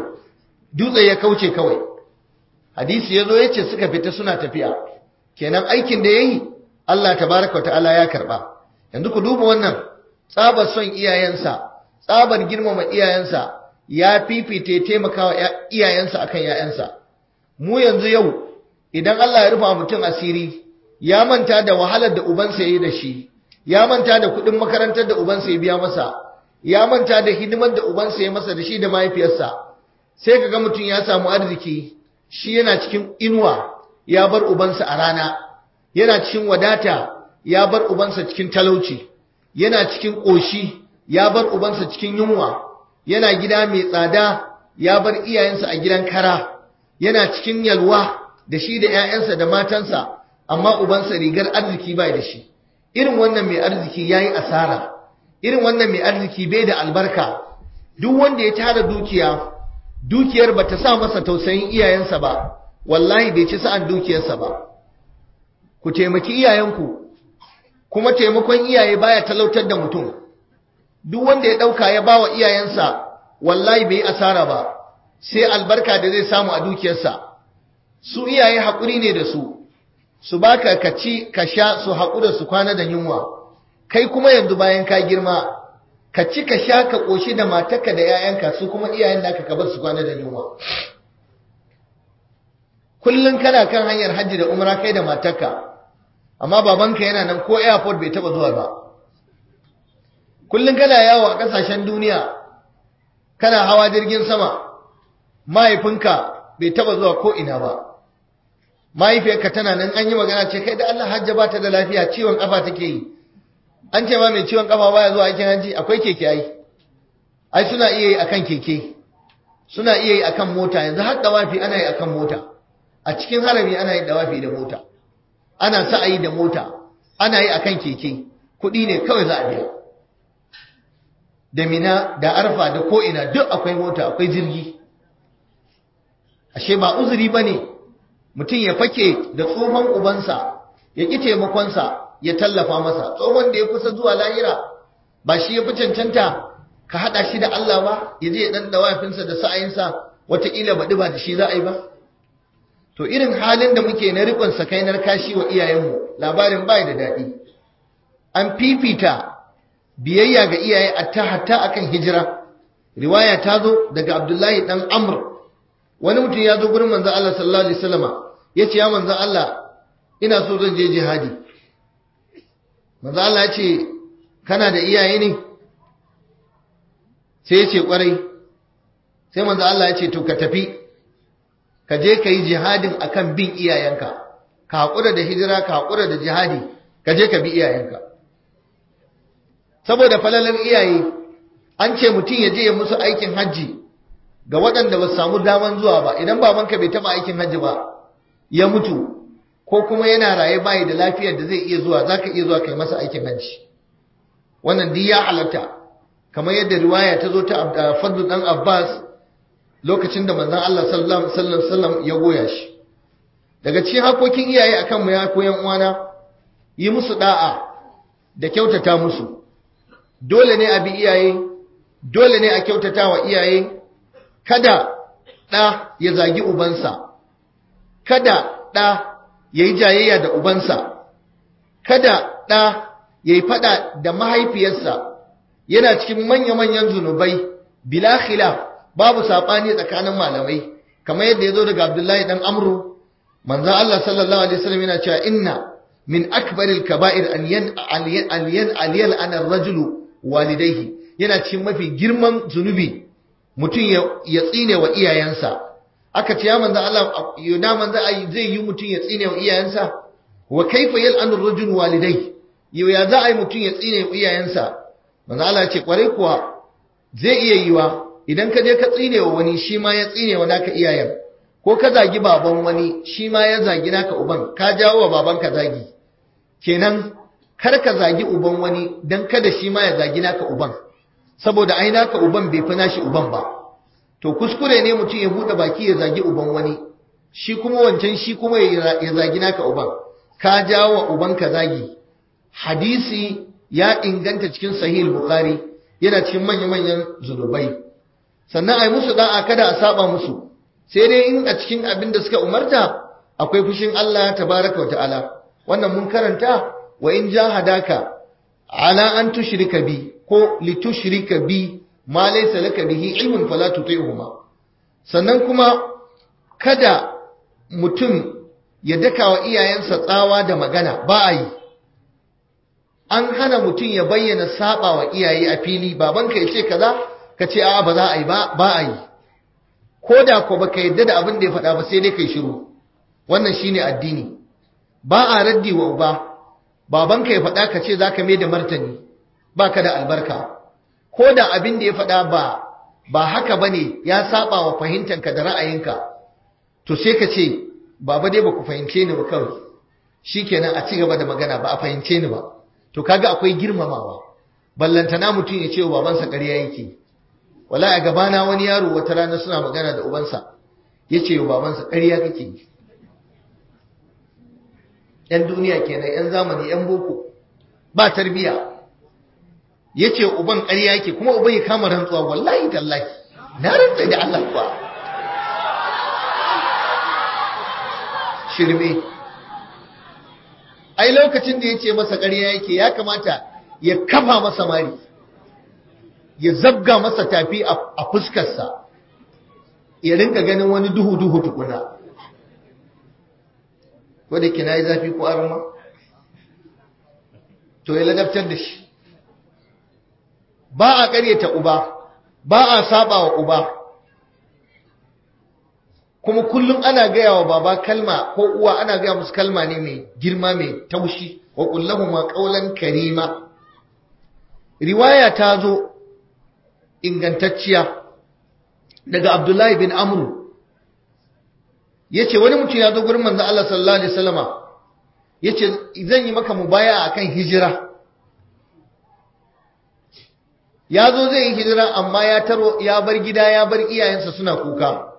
dutse ya kauce kawai hadisi ya zo ya ce suka fita suna tafiya kenan aikin da ya yi Allah tabaraka wa ta'ala ya karba yanzu ku duba wannan tsabar son iyayensa tsabar girmama iyayensa ya fifita ya taimaka wa iyayensa akan ‘ya'yansa mu yanzu yau idan Allah ya rufa mutum asiri ya manta da wahalar da ubansa ya yi da shi ya manta da kuɗin makarantar da ubansa ya biya masa ya manta da hidimar da ubansa ya masa da shi da mahaifiyarsa sai ka ga mutum ya samu arziki shi yana cikin inuwa ya bar ubansa a rana yana cikin wadata ya bar ubansa cikin talauci yana cikin ƙoshi ya bar ubansa cikin yunwa yana gida mai tsada ya bar iyayensa a gidan kara yana cikin yalwa da shi da 'ya'yansa da matansa amma ubansa rigar arziki bai da shi irin wannan mai arziki yayi asara irin wannan mai arziki bai da albarka duk wanda ya tara dukiya dukiyar bata sa masa tausayin iyayensa ba wallahi bai ci sa'an dukiyarsa ba ku taimaki iyayenku kuma taimakon iyaye baya talautar da mutum duk wanda ya dauka ya bawa iyayensa wallahi bai asara ba sai albarka da zai samu a dukiyarsa su iyaye haƙuri ne da su su baka ka ci ka sha su haƙura su kwana da yunwa kai kuma yanzu bayan ka girma ka ci ka sha ka ƙoshi da matarka da 'ya'yanka su kuma iyayen naka ka bar su kwana da yunwa kullum kana kan hanyar hajji da umra kai da matarka amma babanka yana nan ko airport bai taba zuwa ba kullum kana yawo a ƙasashen duniya kana hawa jirgin sama mahaifinka bai taba zuwa ko ina ba mahaifiyarka tana nan an yi magana ce kai da Allah hajja ba ta da lafiya ciwon kafa take yi an ce ma mai ciwon kafa baya zuwa aikin hajji akwai keke ai ai suna iya yi akan keke suna iya yi akan mota yanzu har dawafi ana yi akan mota a cikin harami ana yi dawafi da mota ana sa'ayi da mota ana yi akan keke kuɗi ne kawai za a biya da mina da arfa da ko ina duk akwai mota akwai jirgi ashe ba uzuri bane mutum ya fake da tsohon ubansa ya ƙi taimakonsa ya tallafa masa tsohon da ya kusa zuwa lahira ba shi ya fi cancanta ka haɗa shi da Allah ba ya je ya ɗan dawafinsa da sa'ayinsa wataƙila baɗi ba da shi za a yi ba to irin halin da muke na riƙon sakainar kashi wa iyayenmu labarin bai da daɗi an fifita biyayya ga iyaye a hatta akan hijira riwaya ta zo daga abdullahi ɗan amr wani mutum ya zo gurin manzon Allah sallallahu alaihi wasallama yace ya manzon Allah ina so zan je jihadi manzon Allah ya ce kana da iyaye ne sai yace kwarai sai manzo Allah ya ce to ka tafi ka je ka yi jihadin akan bin iyayenka ka haƙura da hijira ka haƙura da jihadi ka je ka bi iyayenka saboda falalar iyaye an ce mutum ya je ya musu aikin hajji ga waɗanda ba su samu daman zuwa ba idan babanka bai taɓa aikin hajji ba ya mutu ko kuma yana raye bayi da lafiyar da zai iya zuwa za ka iya zuwa kai masa aikin hajji wannan duk ya halatta kamar yadda riwaya ta zo ta fadlu dan abbas lokacin da manzon Allah sallallahu alaihi wasallam ya goya shi daga cikin hakokin iyaye akan mu ya koyan uwana yi musu da'a da kyautata musu dole ne a bi iyaye dole ne a kyautata wa iyaye kada ɗa ya zagi ubansa kada ɗa ya yi jayayya da ubansa kada ɗa ya yi faɗa da mahaifiyarsa yana cikin manya-manyan zunubai bila khilaf babu saɓani tsakanin malamai kamar yadda ya zo daga abdullahi ɗan amru manzan Allah sallallahu alaihi wasallam yana cewa inna min akbaril kaba'ir an yan aliyan aliyal anar rajulu walidaihi yana cikin mafi girman zunubi mutum ya tsine wa iyayensa aka ce ya manzo Allah yana manzo zai yi mutum ya tsine wa iyayensa wa kaifa yal'anu ar-rajul walidai yau ya za a yi mutum ya tsine wa iyayensa manzo Allah ya ce kwarai kuwa zai iya yiwa idan ka je ka tsine wa wani shi ma ya tsine wa naka iyayen ko ka zagi baban wani shi ma ya zagi naka uban ka jawo wa babanka zagi kenan kar ka zagi uban wani dan kada shi ma ya zagi naka uban saboda ai naka uban bai fi nashi uban ba to kuskure ne mutum ya bude baki ya zagi uban wani shi kuma wancan shi kuma ya zagi naka uban ka jawo wa ubanka zagi hadisi ya inganta cikin sahih bukhari yana cikin manya-manyan zunubai sannan ai musu da'a kada a saba musu sai dai in a cikin abin da suka umarta akwai fushin Allah tabaraka wa ta'ala wannan mun karanta wa in jahadaka ala an tushrika bi ko litushrika bi ma laysa laka bihi ilmun fala tuti'huma sannan kuma kada mutum ya daka wa iyayensa tsawa da magana ba a yi an hana mutum ya bayyana saba wa iyaye a fili babanka ya ce kaza ka ce a'a ba za a yi ba ba a yi ko da ko baka yadda da abin da ya faɗa ba sai dai kai shiru wannan shine addini ba a raddi wa uba babanka ya faɗa ka ce zaka mai da martani baka da albarka ko da abin da ya faɗa ba ba haka bane ya saba wa fahimtanka da ra'ayinka to sai ka ce baba dai baku fahimce ni ba kawai shikenan a ci gaba da magana ba a fahimce ni ba to kaga akwai girmamawa ballantana mutum ya ce wa babansa ƙarya yake wala a gabana wani yaro wata rana suna magana da ubansa ya ce wa babansa ƙarya kake yan duniya kenan yan zamani yan boko ba tarbiya ya ce uban ƙarya yake kuma uban ya kama rantsuwa wallahi tallahi na rantsa da Allah kuwa shirme ai lokacin da ya ce masa ƙarya yake ya kamata ya kafa masa mari ya zabga masa tafi a fuskarsa ya rinka ganin wani duhu-duhu tukuna wadda kina yi zafi ko arma to ya ladabtar da shi ba a ƙaryata uba ba a saba wa uba kuma kullum ana gaya wa baba kalma ko uwa ana gaya musu kalma ne mai girma mai taushi wa kullahuma qawlan karima riwaya ta zo ingantacciya daga Abdullahi bin Amru yace wani mutum ya zo gurin manzo Allah sallallahu alaihi wasallama yace zan yi maka mubaya akan hijira ya zo zai yi hijira amma ya taro ya bar gida ya bar iyayensa suna kuka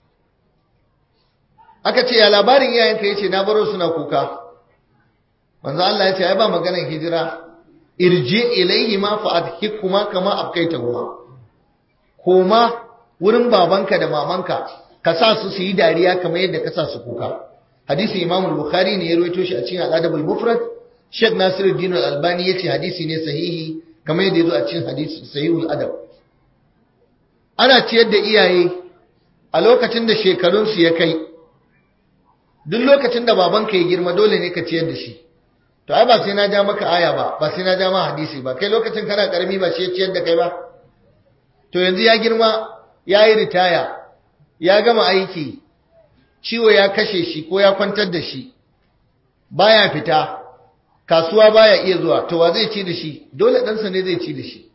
aka ce ya labarin iyayenka yace na baro suna kuka manzo Allah ya ce ai ba maganar hijira irji ilaihi ma fa adhikuma kama abkaitahuma koma wurin babanka da mamanka ka sa su su yi dariya kamar yadda ka sa su kuka hadisi Imam Bukhari ne ya rawaito shi a cikin Al-Adab al-Mufrad Sheikh Nasiruddin Al-Albani yace hadisi ne sahihi kamar yadda yazo a cikin hadisi Sahihul Adab ana ciyar da iyaye a lokacin da shekarun su ya kai duk lokacin da babanka ya girma dole ne ka ciyar da shi to ai ba sai na ja maka aya ba ba sai na ja ma hadisi ba kai lokacin kana karami ba shi ya ciyar da kai ba to yanzu ya girma ya yi ritaya ya gama aiki ciwo ya kashe shi ko ya kwantar da shi baya fita kasuwa baya iya zuwa to wa zai ci da shi dole ɗansa ne zai ci da shi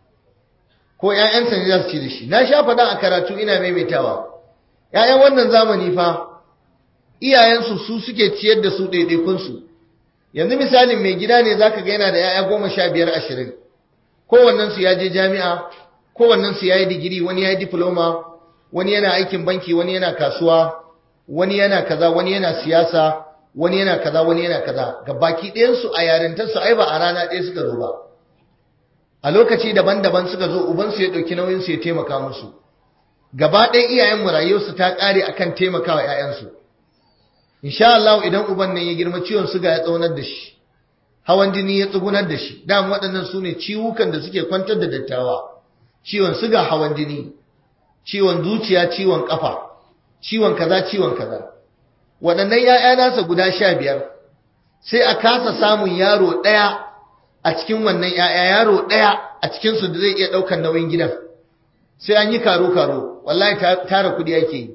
ko ‘ya'yansa ne za su ci da shi na sha faɗa a karatu ina maimaitawa ‘ya'yan wannan zamani fa iyayensu su suke ciyar da su ɗaiɗaikunsu yanzu misalin mai gida ne zaka ga yana da ‘ya'ya goma sha biyar ashirin kowannensu ya je jami'a kowannensu ya yi digiri wani ya yi diploma wani yana aikin banki wani yana kasuwa wani yana kaza wani yana siyasa wani yana kaza wani yana kaza ga baki ɗayansu a yarintarsu ai ba a rana ɗaya suka zo ba a lokaci daban-daban suka zo ubansu ya ɗauki nauyinsu ya taimaka musu gaba ɗaya iyayen mu rayuwarsu ta ƙare akan taimakawa ‘ya'yansu insha Allah idan uban nan ya girma ciwon suga ya tsaunar da shi hawan jini ya tsugunar da shi dama waɗannan su ne ciwukan da suke kwantar da dattawa ciwon suga hawan jini ciwon zuciya ciwon kafa ciwon kaza ciwon kaza waɗannan ‘ya'ya nasa guda sha biyar sai a kasa samun yaro ɗaya a cikin wannan ‘ya'ya yaro ɗaya a cikinsu da zai iya ɗaukar nauyin gidan sai an yi karo-karo wallahi tara kuɗi ake yi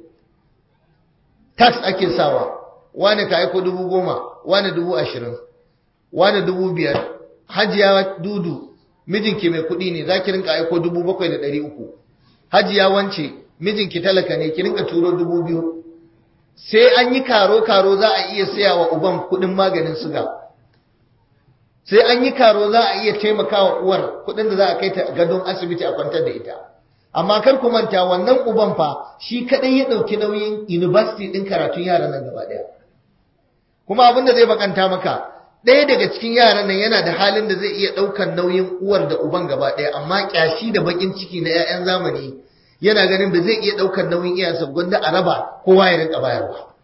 tax ake sawa wane ka aiko dubu goma wane dubu ashirin wane dubu biyar hajiya dudu mijinki mai kuɗi ne za ki rinka aiko dubu bakwai da ɗari uku hajiya wance mijinki talaka ne ki rinka turo dubu biyu sai an yi karo-karo za a iya saya wa uban kuɗin maganin suga sai an yi karo za a iya taimakawa uwar kuɗin da za a kai ta gadon asibiti a kwantar da ita amma kar ku manta wannan uban fa shi kadai ya dauki nauyin university din karatun yaran nan gaba daya kuma abin da zai bakanta maka ɗaya daga cikin yaran nan yana da halin da zai iya ɗaukan nauyin uwar da uban gaba ɗaya amma kyashi da bakin ciki na 'ya'yan zamani yana ganin ba zai iya ɗaukan nauyin iyayensa gwanda a raba kowa ya rinka bayarwa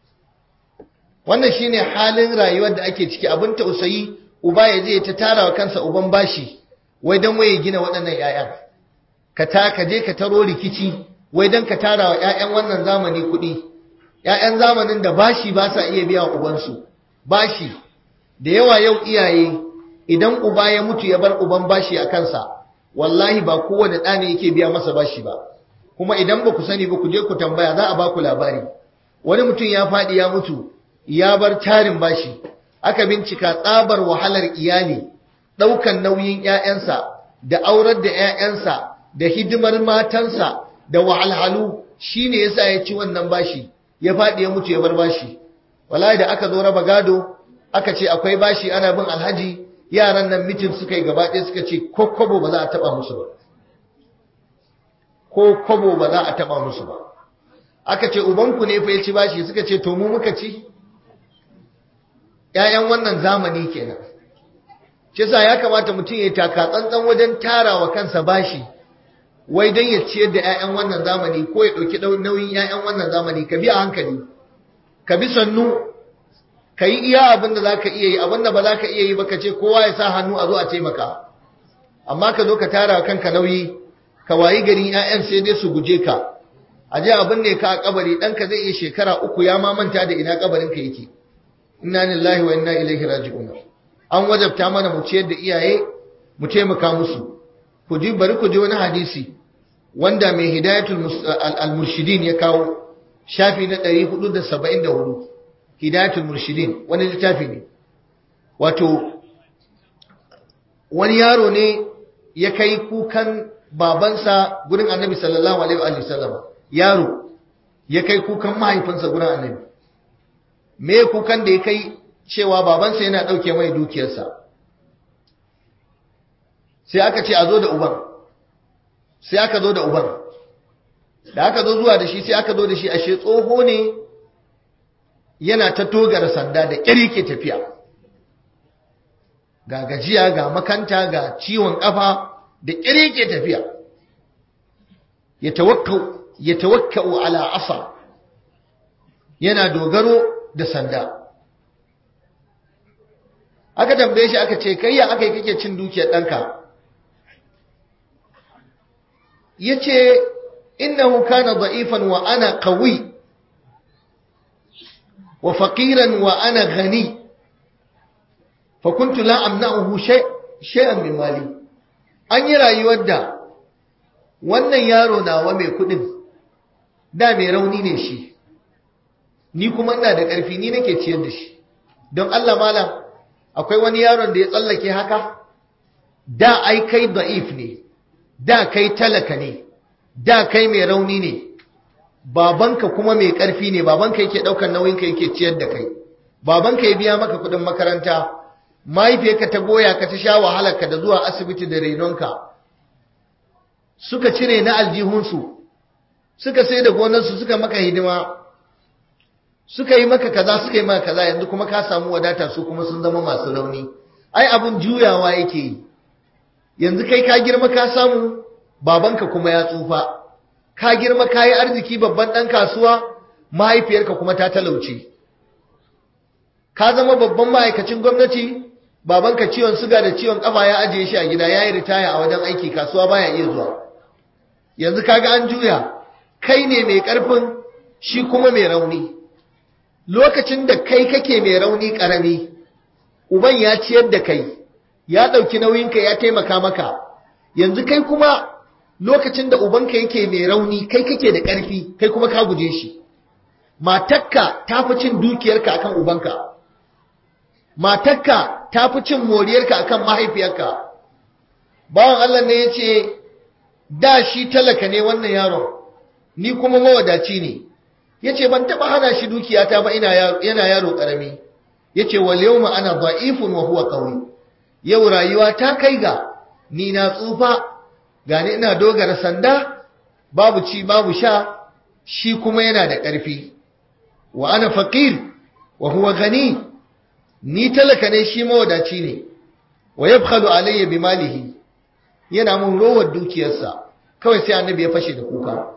wannan shine halin rayuwar da ake ciki abin tausayi uba ya je ta tara wa kansa uban bashi wai dan waye gina waɗannan 'ya'yan ka ta ka je ka taro rikici wai dan ka tara wa ƴaƴan wannan zamani kuɗi ƴaƴan zamanin da bashi ba sa iya biya ubansu bashi da yawa yau iyaye idan uba ya mutu ya bar uban bashi a kansa wallahi ba kowane ɗa ne yake biya masa bashi ba kuma idan ba ku sani ba ku je ku tambaya za a ba ku labari wani mutum ya faɗi ya mutu ya bar tarin bashi aka bincika tsabar wahalar iyali ɗaukan nauyin ƴaƴansa da aurar da ƴaƴansa da hidimar matansa da wahalhalu shine yasa ya ci wannan bashi ya faɗi ya mutu ya bar bashi wallahi da aka zo raba gado aka ce akwai bashi ana bin alhaji yaran nan mitin suka yi gaba ɗaya suka ce ko kwabo ba za a taɓa musu ba ko kwabo ba za a taɓa musu ba aka ce ubanku ne fa ya ci bashi suka ce to mu muka ci ‘ya'yan wannan zamani kenan shi sa ya kamata mutum ya taka tsantsan wajen tarawa kansa bashi wai don ya ciyar da 'ya'yan wannan zamani ko ya ɗauki nauyin 'ya'yan wannan zamani ka bi a hankali ka bi sannu ka yi iya abin da za ka iya yi abin da ba za ka iya yi ba ka ce kowa ya sa hannu a zo a taimaka amma ka zo ka tara kanka nauyi ka wayi gari 'ya'yan sai dai su guje ka a je abin ne ka a kabari ɗanka zai iya shekara uku ya ma manta da ina kabarin ka yake inna lillahi wa inna ilaihi raji'un an wajabta mana mu ciyar da iyaye mu taimaka musu ku ji bari ku ji wani hadisi wanda mai hidayatul al-murshidin ya kawo shafi na 474 hidayatul murshidin wani littafi ne wato wani yaro ne ya kai kukan babansa gurin annabi sallallahu alaihi wa sallam yaro ya kai kukan mahaifinsa gurin annabi me kukan da ya kai cewa babansa yana ɗauke mai dukiyarsa sai aka ce a zo da uban sai aka zo da uban da aka zo zuwa da shi sai aka zo da shi ashe tsoho ne yana ta togara sanda da ƙyar ke tafiya ga gajiya ga makanta ga ciwon ƙafa da ƙyar ke tafiya ya tawakkau ala asa yana dogaro da sanda aka tambaye shi aka ce kai ya aka yi kake cin dukiyar ɗanka ya ce innahu kana da'ifan wa ana qawi wa faqiran wa ana ghani fa kuntu la amna'uhu shay'an min mali an yi rayuwar da wannan yaro nawa mai kudin da mai rauni ne shi ni kuma ina da ƙarfi ni nake ciyar da shi don Allah malam akwai wani yaron da ya tsallake haka da ai kai da'if ne da kai talaka ne da kai mai rauni ne babanka kuma mai ƙarfi ne babanka yake ɗaukar nauyinka yake ciyar da kai babanka ya biya maka kuɗin makaranta mahaifiyarka ta goya ka ta sha wahalarka da zuwa asibiti da renonka suka cire na aljihunsu suka sai da gonarsu suka maka hidima suka yi maka kaza suka yi maka kaza yanzu kuma ka samu wadata su kuma sun zama masu rauni ai abun juyawa yake yi yanzu kai ka girma ka samu babanka kuma ya tsufa ka girma ka yi arziki babban ɗan kasuwa mahaifiyarka kuma ta talauce ka zama babban ma'aikacin gwamnati babanka ciwon suga da ciwon kafa ya ajiye shi a gida ya yi ritaya a wajen aiki kasuwa baya iya zuwa yanzu kaga an juya kai ne mai ƙarfin shi kuma mai rauni lokacin da kai kake mai rauni ƙarami uban ya ciyar da kai ya ɗauki nauyinka ya taimaka maka yanzu kai kuma lokacin da ubanka yake mai rauni kai kake da ƙarfi kai kuma ka guje shi matakka ta fi cin dukiyarka akan ubanka matakka ta fi cin moriyarka akan mahaifiyarka bawan Allah ne ya ce da shi talaka ne wannan yaron ni kuma mawadaci ne ya ce ban taɓa hana shi dukiyata ba yana yaro ƙarami ya ce wal yau ana da'ifun wa huwa ƙauri yau rayuwa ta kai ga ni na tsufa gani ina dogara sanda babu ci babu sha shi kuma yana da ƙarfi wa ana faqir wa huwa gani ni talaka ne shi mawadaci ne wa yabkhalu alayya bi malihi yana mun rowar dukiyarsa kawai sai annabi ya fashe da kuka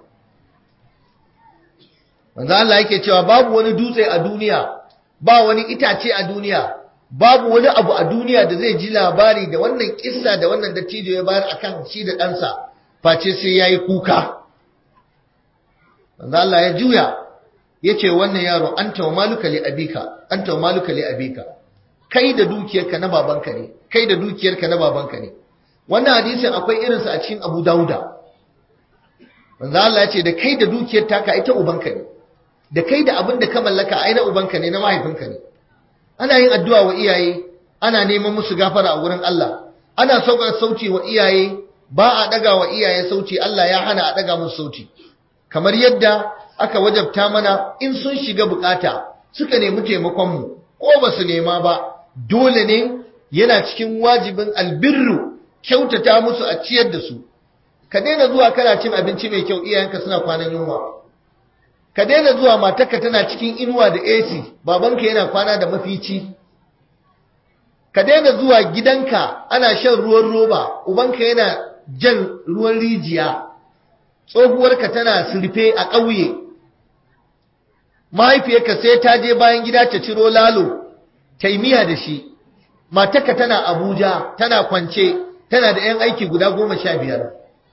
manzo Allah yake cewa babu wani dutse a duniya ba wani itace a duniya babu wani abu a duniya da zai ji labari da wannan kissa da wannan dattijo ya bayar akan shi da ɗansa face sai yayi kuka manzo Allah ya juya yace wannan yaro anta wa maluka li abika anta wa maluka li abika kai da dukiyarka na babanka ne kai da dukiyarka na babanka ne wannan hadisin akwai irinsa a cikin Abu Dauda manzo Allah ya ce da kai da dukiyar taka ita ubanka ne da kai da abin da ka mallaka ai na ubanka ne na mahaifinka ne ana yin addu'a wa iyaye ana neman musu gafara a wurin Allah ana saukar sauti wa iyaye ba a daga wa iyaye sauti Allah ya hana a daga musu sauti kamar yadda aka wajabta mana in sun shiga bukata suka nemi taimakon mu ko ba su nema ba dole ne yana cikin wajibin albirru kyautata musu a ciyar da su ka daina zuwa kana cin abinci mai kyau iyayenka suna kwanan yunwa ka daina zuwa matarka tana cikin inuwa da AC babanka yana kwana da mafici ka daina zuwa gidanka ana shan ruwan roba ubanka yana jan ruwan rijiya tsohuwarka tana surfe a ƙauye mahaifiyarka sai ta je bayan gida ta ciro lalo ta yi miya da shi matarka tana abuja tana kwance tana da 'yan aiki guda goma sha biyar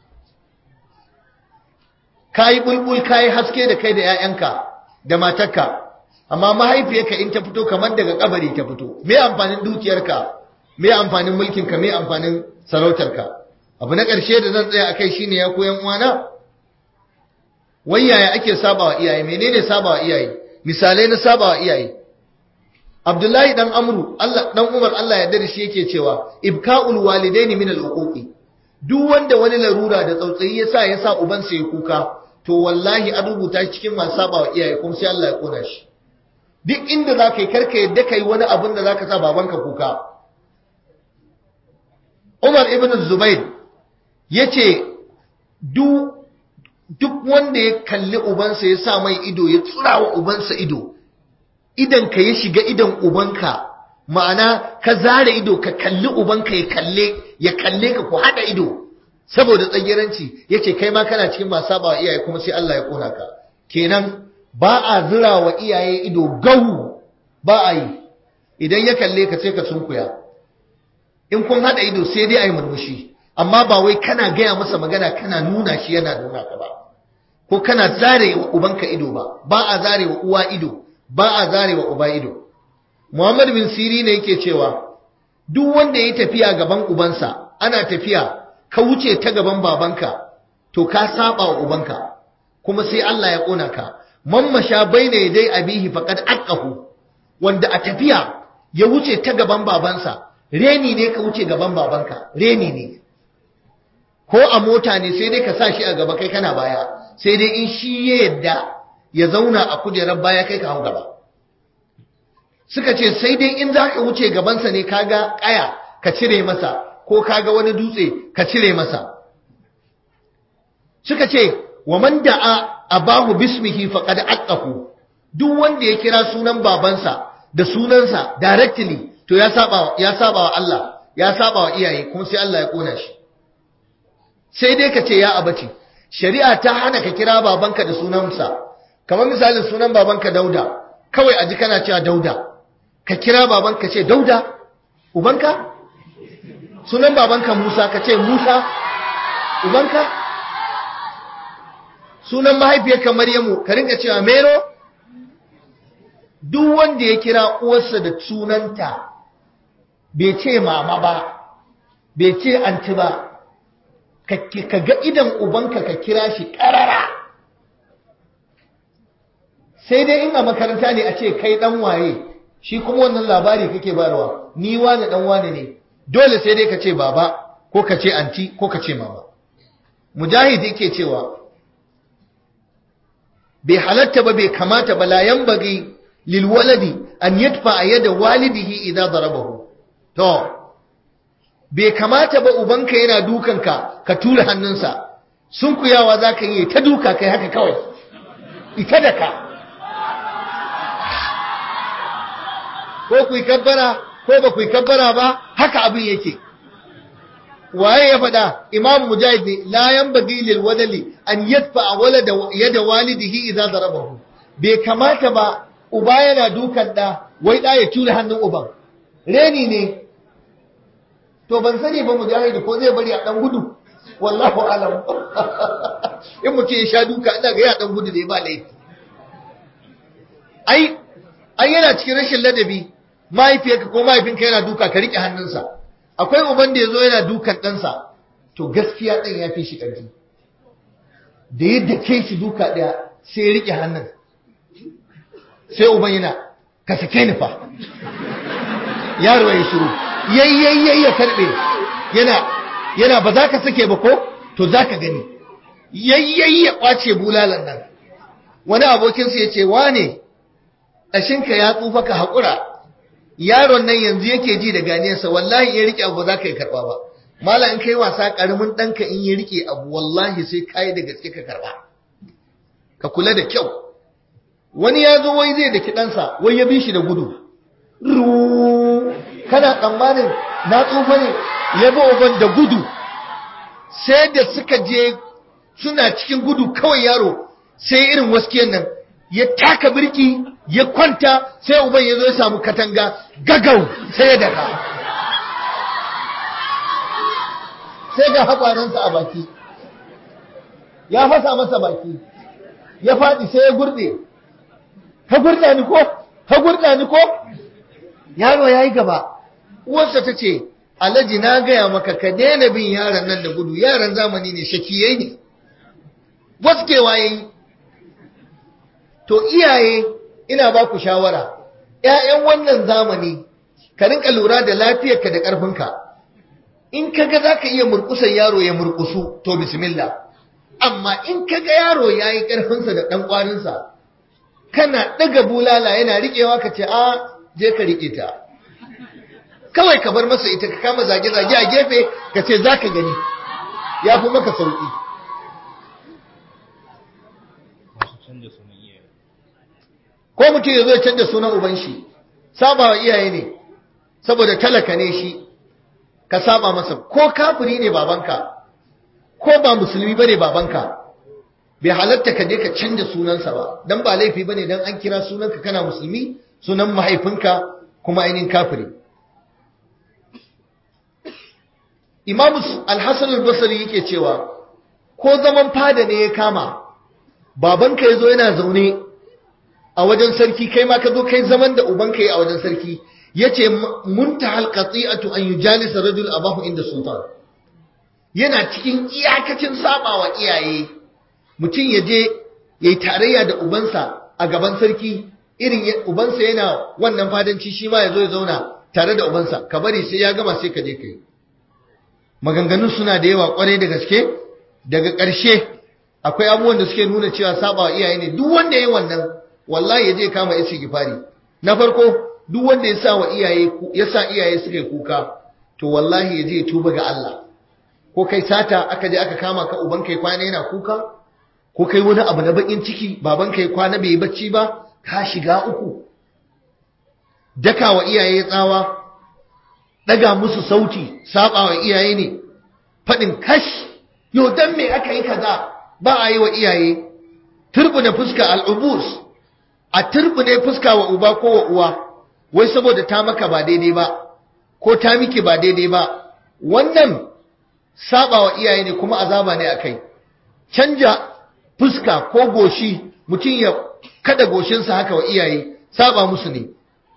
ka yi bulbul ka yi haske da kai da 'ya'yanka da matarka amma mahaifiyarka in ta fito kamar daga kabari ta fito me amfanin dukiyarka me amfanin mulkinka me amfanin sarautarka abu na ƙarshe da zan tsaya akai shine ya koyan uwana wai yaya ake sabawa iyaye menene sabawa iyaye misalai na sabawa iyaye Abdullahi dan Amru Allah dan Umar Allah ya dare shi yake cewa ibka'ul walidaini min al-uquqi duk wanda wani larura da tsautsayi ya sa ya sa ubansa ya kuka to wallahi an rubuta shi cikin masu saba wa iyaye kuma sai Allah ya kona shi duk inda za ka yi karka yadda ka yi wani abin da za ka sa babanka kuka Umar ibn Zubair ya ce duk wanda ya kalli ubansa ya sa mai ido ya tsura wa ubansa ido idan ka ya shiga idan ubanka ma'ana ka zare ido ka kalli ubanka ya kalle ya kalle ka ku haɗa ido saboda tsagiranci yace kai ma kana cikin masu saba wa iyaye kuma sai Allah ya kona ka kenan ba a zira wa iyaye ido gahu ba a yi idan ya kalle ka sai ka sunkuya in kun hada ido sai dai ayi murmushi amma ba wai kana gaya masa magana kana nuna shi yana nuna ka ba ko kana zare wa ubanka ido ba ba a zare wa uwa ido ba a zare wa uba ido Muhammad bin Siri ne yake cewa duk wanda ya tafiya gaban ubansa ana tafiya ka wuce ta gaban babanka to ka saba wa ubanka kuma sai Allah ya kona ka man masha baina yadai abihi faqad aqahu wanda a tafiya ya wuce ta gaban babansa reni ne ka wuce gaban babanka reni ne ko a mota ne sai dai ka sa shi a gaba kai kana baya sai dai in shi ya yadda ya zauna a kujerar baya kai ka hau gaba suka ce sai dai in za ka wuce gabansa ne kaga kaya ka cire masa ko kaga wani dutse ka cire masa suka ce wa man da'a abahu bismihi faqad aqahu duk wanda ya kira sunan babansa da sunansa directly to ya saba ya saba wa Allah ya saba wa iyaye kuma sai Allah ya kona shi sai dai ka ce ya abaci shari'a ta hana ka kira babanka da sunansa kamar misalin sunan babanka Dauda kawai aji kana cewa Dauda ka kira babanka ce Dauda ubanka sunan babanka Musa ka ce Musa ubanka sunan mahaifiyarka Maryamu ka rinka cewa Mero duk wanda ya kira uwarsa da sunanta bai ce mama ba bai ce anti ba ka ga idan ubanka ka kira shi karara sai dai in a makaranta ne a ce kai dan waye shi kuma wannan labari kake bayarwa ni wani dan wani ne dole sai dai ka ce baba ko ka ce anti ko ka ce mama mujahid yake cewa bai halatta ba bai kamata ba la yanbaghi lil waladi an yadfa yada walidihi idza darabahu to bai kamata ba ubanka yana dukanka ka tura hannunsa sun kuyawa zaka yi ta duka kai haka kawai ita da ka ko ku kabbara ko ba ku kabbara ba haka abin yake waye ya faɗa imam mujahid ne la yanbaghi lil wadali an yadfa walada yada walidihi idza darabahu bai kamata ba uba yana dukan da wai da ya tura hannun uban reni ne to ban sani ba mujahid ko zai bari a dan gudu wallahu alam in mutum ya sha duka ina ga ya dan gudu da ya ba laifi ai ai yana cikin rashin ladabi mahaifiyarka ko mahaifinka yana duka ka rike hannunsa akwai uban da yazo yana dukan ɗansa to gaskiya ɗan ya fi shi ƙarfi da yadda ke shi duka ɗaya sai ya rike hannun sai uban yana ka sake ni fa yaro ya shiru yayyayyayi ya karɓe yana yana ba za ka sake ba ko to za ka gani yayyayi ya ƙwace bulalan nan wani abokinsa ya ce wane ƙashinka ya tsufa ka haƙura yaron nan yanzu yake ji da ganiyarsa wallahi ya rike abu za ka yi karɓa ba mala in kai wasa ƙaramin ɗanka in ya rike abu wallahi sai ka yi da gaske ka karɓa ka kula da kyau wani ya zo wai zai da kiɗansa wai ya bi shi da gudu kana tsammanin na tsufa ne ya bi uban da gudu sai da suka je suna cikin gudu kawai yaro sai irin waskiyan nan ya taka birki ya kwanta sai uban ya zo ya samu katanga gagau sai ya daga sai ga haƙwaransa a baki ya fasa masa baki ya faɗi sai ya gurɗe ka gurɗa ni ko ka gurɗa ni ko yaro ya yi gaba uwarsa ta ce alhaji na gaya maka ka daina bin yaran nan da gudu yaran zamani ne shakiyai ne waskewa ya yi to iyaye ina ba ku shawara ‘ya'yan wannan zamani ka rinka lura da lafiyarka da ƙarfinka in ka ga za ka iya murkusan yaro ya murkusu to bismillah amma in ka ga yaro ya yi ƙarfinsa da ɗan ƙwarinsa kana ɗaga bulala yana riƙewa ka ce a je ka riƙe ta kawai ka bar masa ita ka kama zage-zage a gefe ka ce za ka gani ya fi maka sauƙi ko mutum ya zo ya canza sunan uban shi saba wa iyaye ne saboda talaka ne shi ka saba masa ko kafiri ne babanka ko ba musulmi bane babanka bai halatta ka je ka canza sunansa ba dan ba laifi bane dan an kira sunanka kana musulmi sunan mahaifinka kuma ainihin kafiri Imam Al-Hasan al-Basri yake cewa ko zaman fada ne ya kama babanka yazo yana zaune a wajen sarki kai ma ka zo kai zaman da ubanka yi a wajen sarki yace muntahal qati'atu an yujalisa rajul abahu inda sultan yana cikin iyakacin sabawa iyaye mutum ya je ya yi tarayya da ubansa a gaban sarki irin ubansa yana wannan fadanci shi ma ya zo ya zauna tare da ubansa ka bari sai ya gama sai ka je ka yi maganganun suna da yawa kwarai da gaske daga ƙarshe akwai abubuwan da suke nuna cewa sabawa iyaye ne duk wanda ya yi wannan wallahi ya je kama istighfari na farko duk wanda ya sa wa iyaye ya sa iyaye suka kuka to wallahi ya je tuba ga Allah ko kai sata aka je aka kama ka uban kai kwana yana kuka ko kai wani abu na bakin ciki baban kai kwana bai bacci ba ka shiga uku daka wa iyaye tsawa daga musu sauti saba wa iyaye ne fadin kash yo dan me aka yi kaza ba a yi wa iyaye turbuna fuska al'ubus a turbune fuska wa uba ko wa uwa wai saboda ta maka ba daidai ba ko ta miki ba daidai ba wannan saba wa iyaye ne kuma azaba ne akai canja fuska ko goshi mutum ya kada goshinsa haka wa iyaye saba musu ne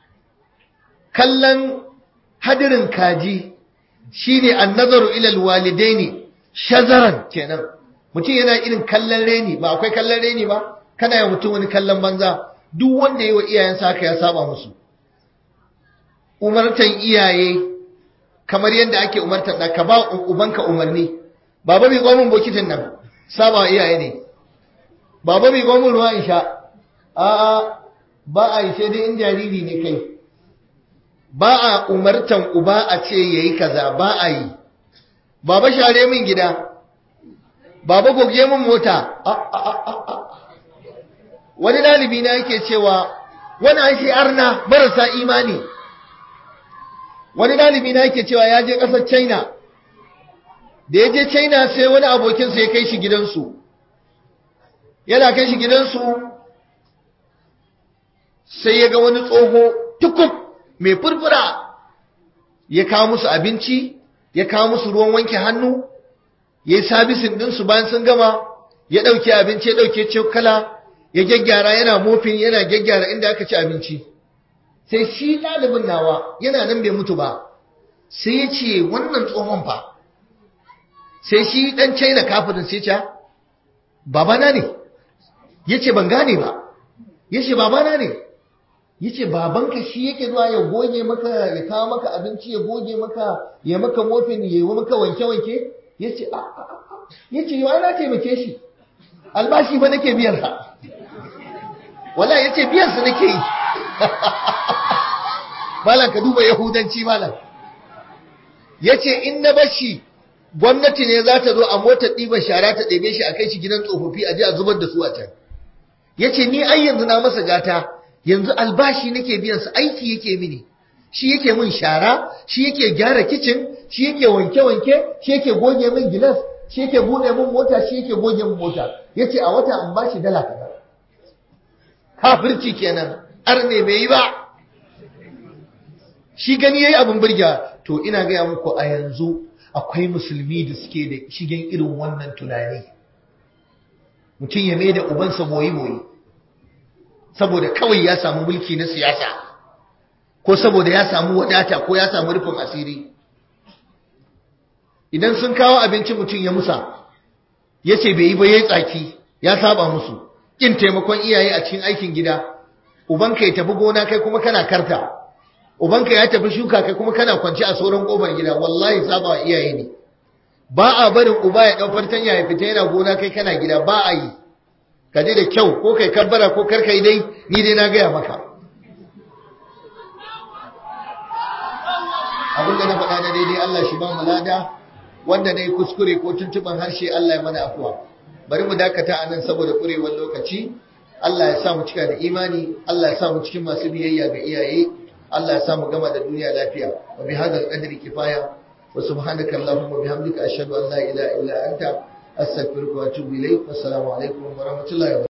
kallon hadirin kaji shine annazaru ila alwalidaini shazaran kenan mutum yana irin kallon reni ba akwai kallon reni ba kana yi mutum wani kallon banza duk wanda yi wa iyayensa haka ya saba musu umartan iyaye kamar yadda ake umartan da ka ba ubanka umarni baba mai gomin bokitin nan saba iyaye ne baba mai gomin ruwa in sha a'a ba a yi sai dai in jariri ne kai ba a umartan uba a ce yayi kaza ba a yi baba share min gida baba goge min mota wani dalibi na yake cewa wani an shi arna marasa imani wani dalibi na yake cewa ya je ƙasar china da ya je china sai wani abokinsa ya kai shi gidansu yana kai shi gidansu sai ya ga wani tsoho tukub mai furfura ya kawo musu abinci ya kawo musu ruwan wanke hannu ya yi sabisin ɗinsu bayan sun gama ya ɗauke abinci ya ɗauke cokala ya gyaggyara yana mofin yana gyaggyara inda aka ci abinci sai shi ɗalibin nawa yana nan bai mutu ba sai ya ce wannan tsohon fa sai shi ɗan china kafirin sai ce babana ne ya ce ban gane ba ya ce babana ne ya ce babanka shi yake zuwa ya goge maka ya kawo maka abinci ya goge maka ya maka mofin ya yi maka wanke-wanke ya ce ya ce yawa na taimake shi albashi fa nake biyar ha wala ya ce biyansa nake yi malam ka duba yahudanci malam ya ce in na bashi gwamnati ne za ta zo a motar ɗiban shara ta ɗebe shi a kai shi gidan tsofaffi a je a zubar da su a can ya ce ni ai yanzu na masa gata yanzu albashi nake biyansa aiki yake mini shi yake min shara shi yake gyara kicin shi yake wanke-wanke shi yake goge min gilas shi yake buɗe min mota shi yake goge min mota ya ce a wata an bashi dala kaza kafirci kenan arne bai yi ba shi gani yayi abin burga to ina gaya muku a yanzu akwai musulmi da suke da shigen irin wannan tunani mutum ya mai da ubansa boyi-boyi saboda kawai ya samu mulki na siyasa ko saboda ya samu wadata ko ya samu rufin asiri idan sun kawo abinci mutum ya musa ya ce bai yi ba ya tsaki ya saba musu ƙin taimakon iyaye a cikin aikin gida ubanka ya tafi gona kai kuma kana karta ubanka ya tafi shuka kai kuma kana kwance a sauran kofar gida wallahi saba wa iyaye ne ba a barin uba ya dau fartanya ya fita yana gona kai kana gida ba a yi ka je da kyau ko kai kabbara ko kar kai dai ni dai na gaya maka abin da na faɗa na daidai Allah shi ba mu lada wanda na yi kuskure ko tuntuban harshe Allah ya mana afuwa bari mu dakata a nan saboda ƙurewar lokaci Allah ya sa mu cika da imani Allah ya sa mu cikin masu biyayya ga iyaye Allah ya sa mu gama da duniya lafiya wa bi hadal qadri kifaya wa subhanaka allahumma bihamdika ashhadu an la ilaha illa anta astaghfiruka wa atubu ilayk assalamu alaikum wa rahmatullahi wa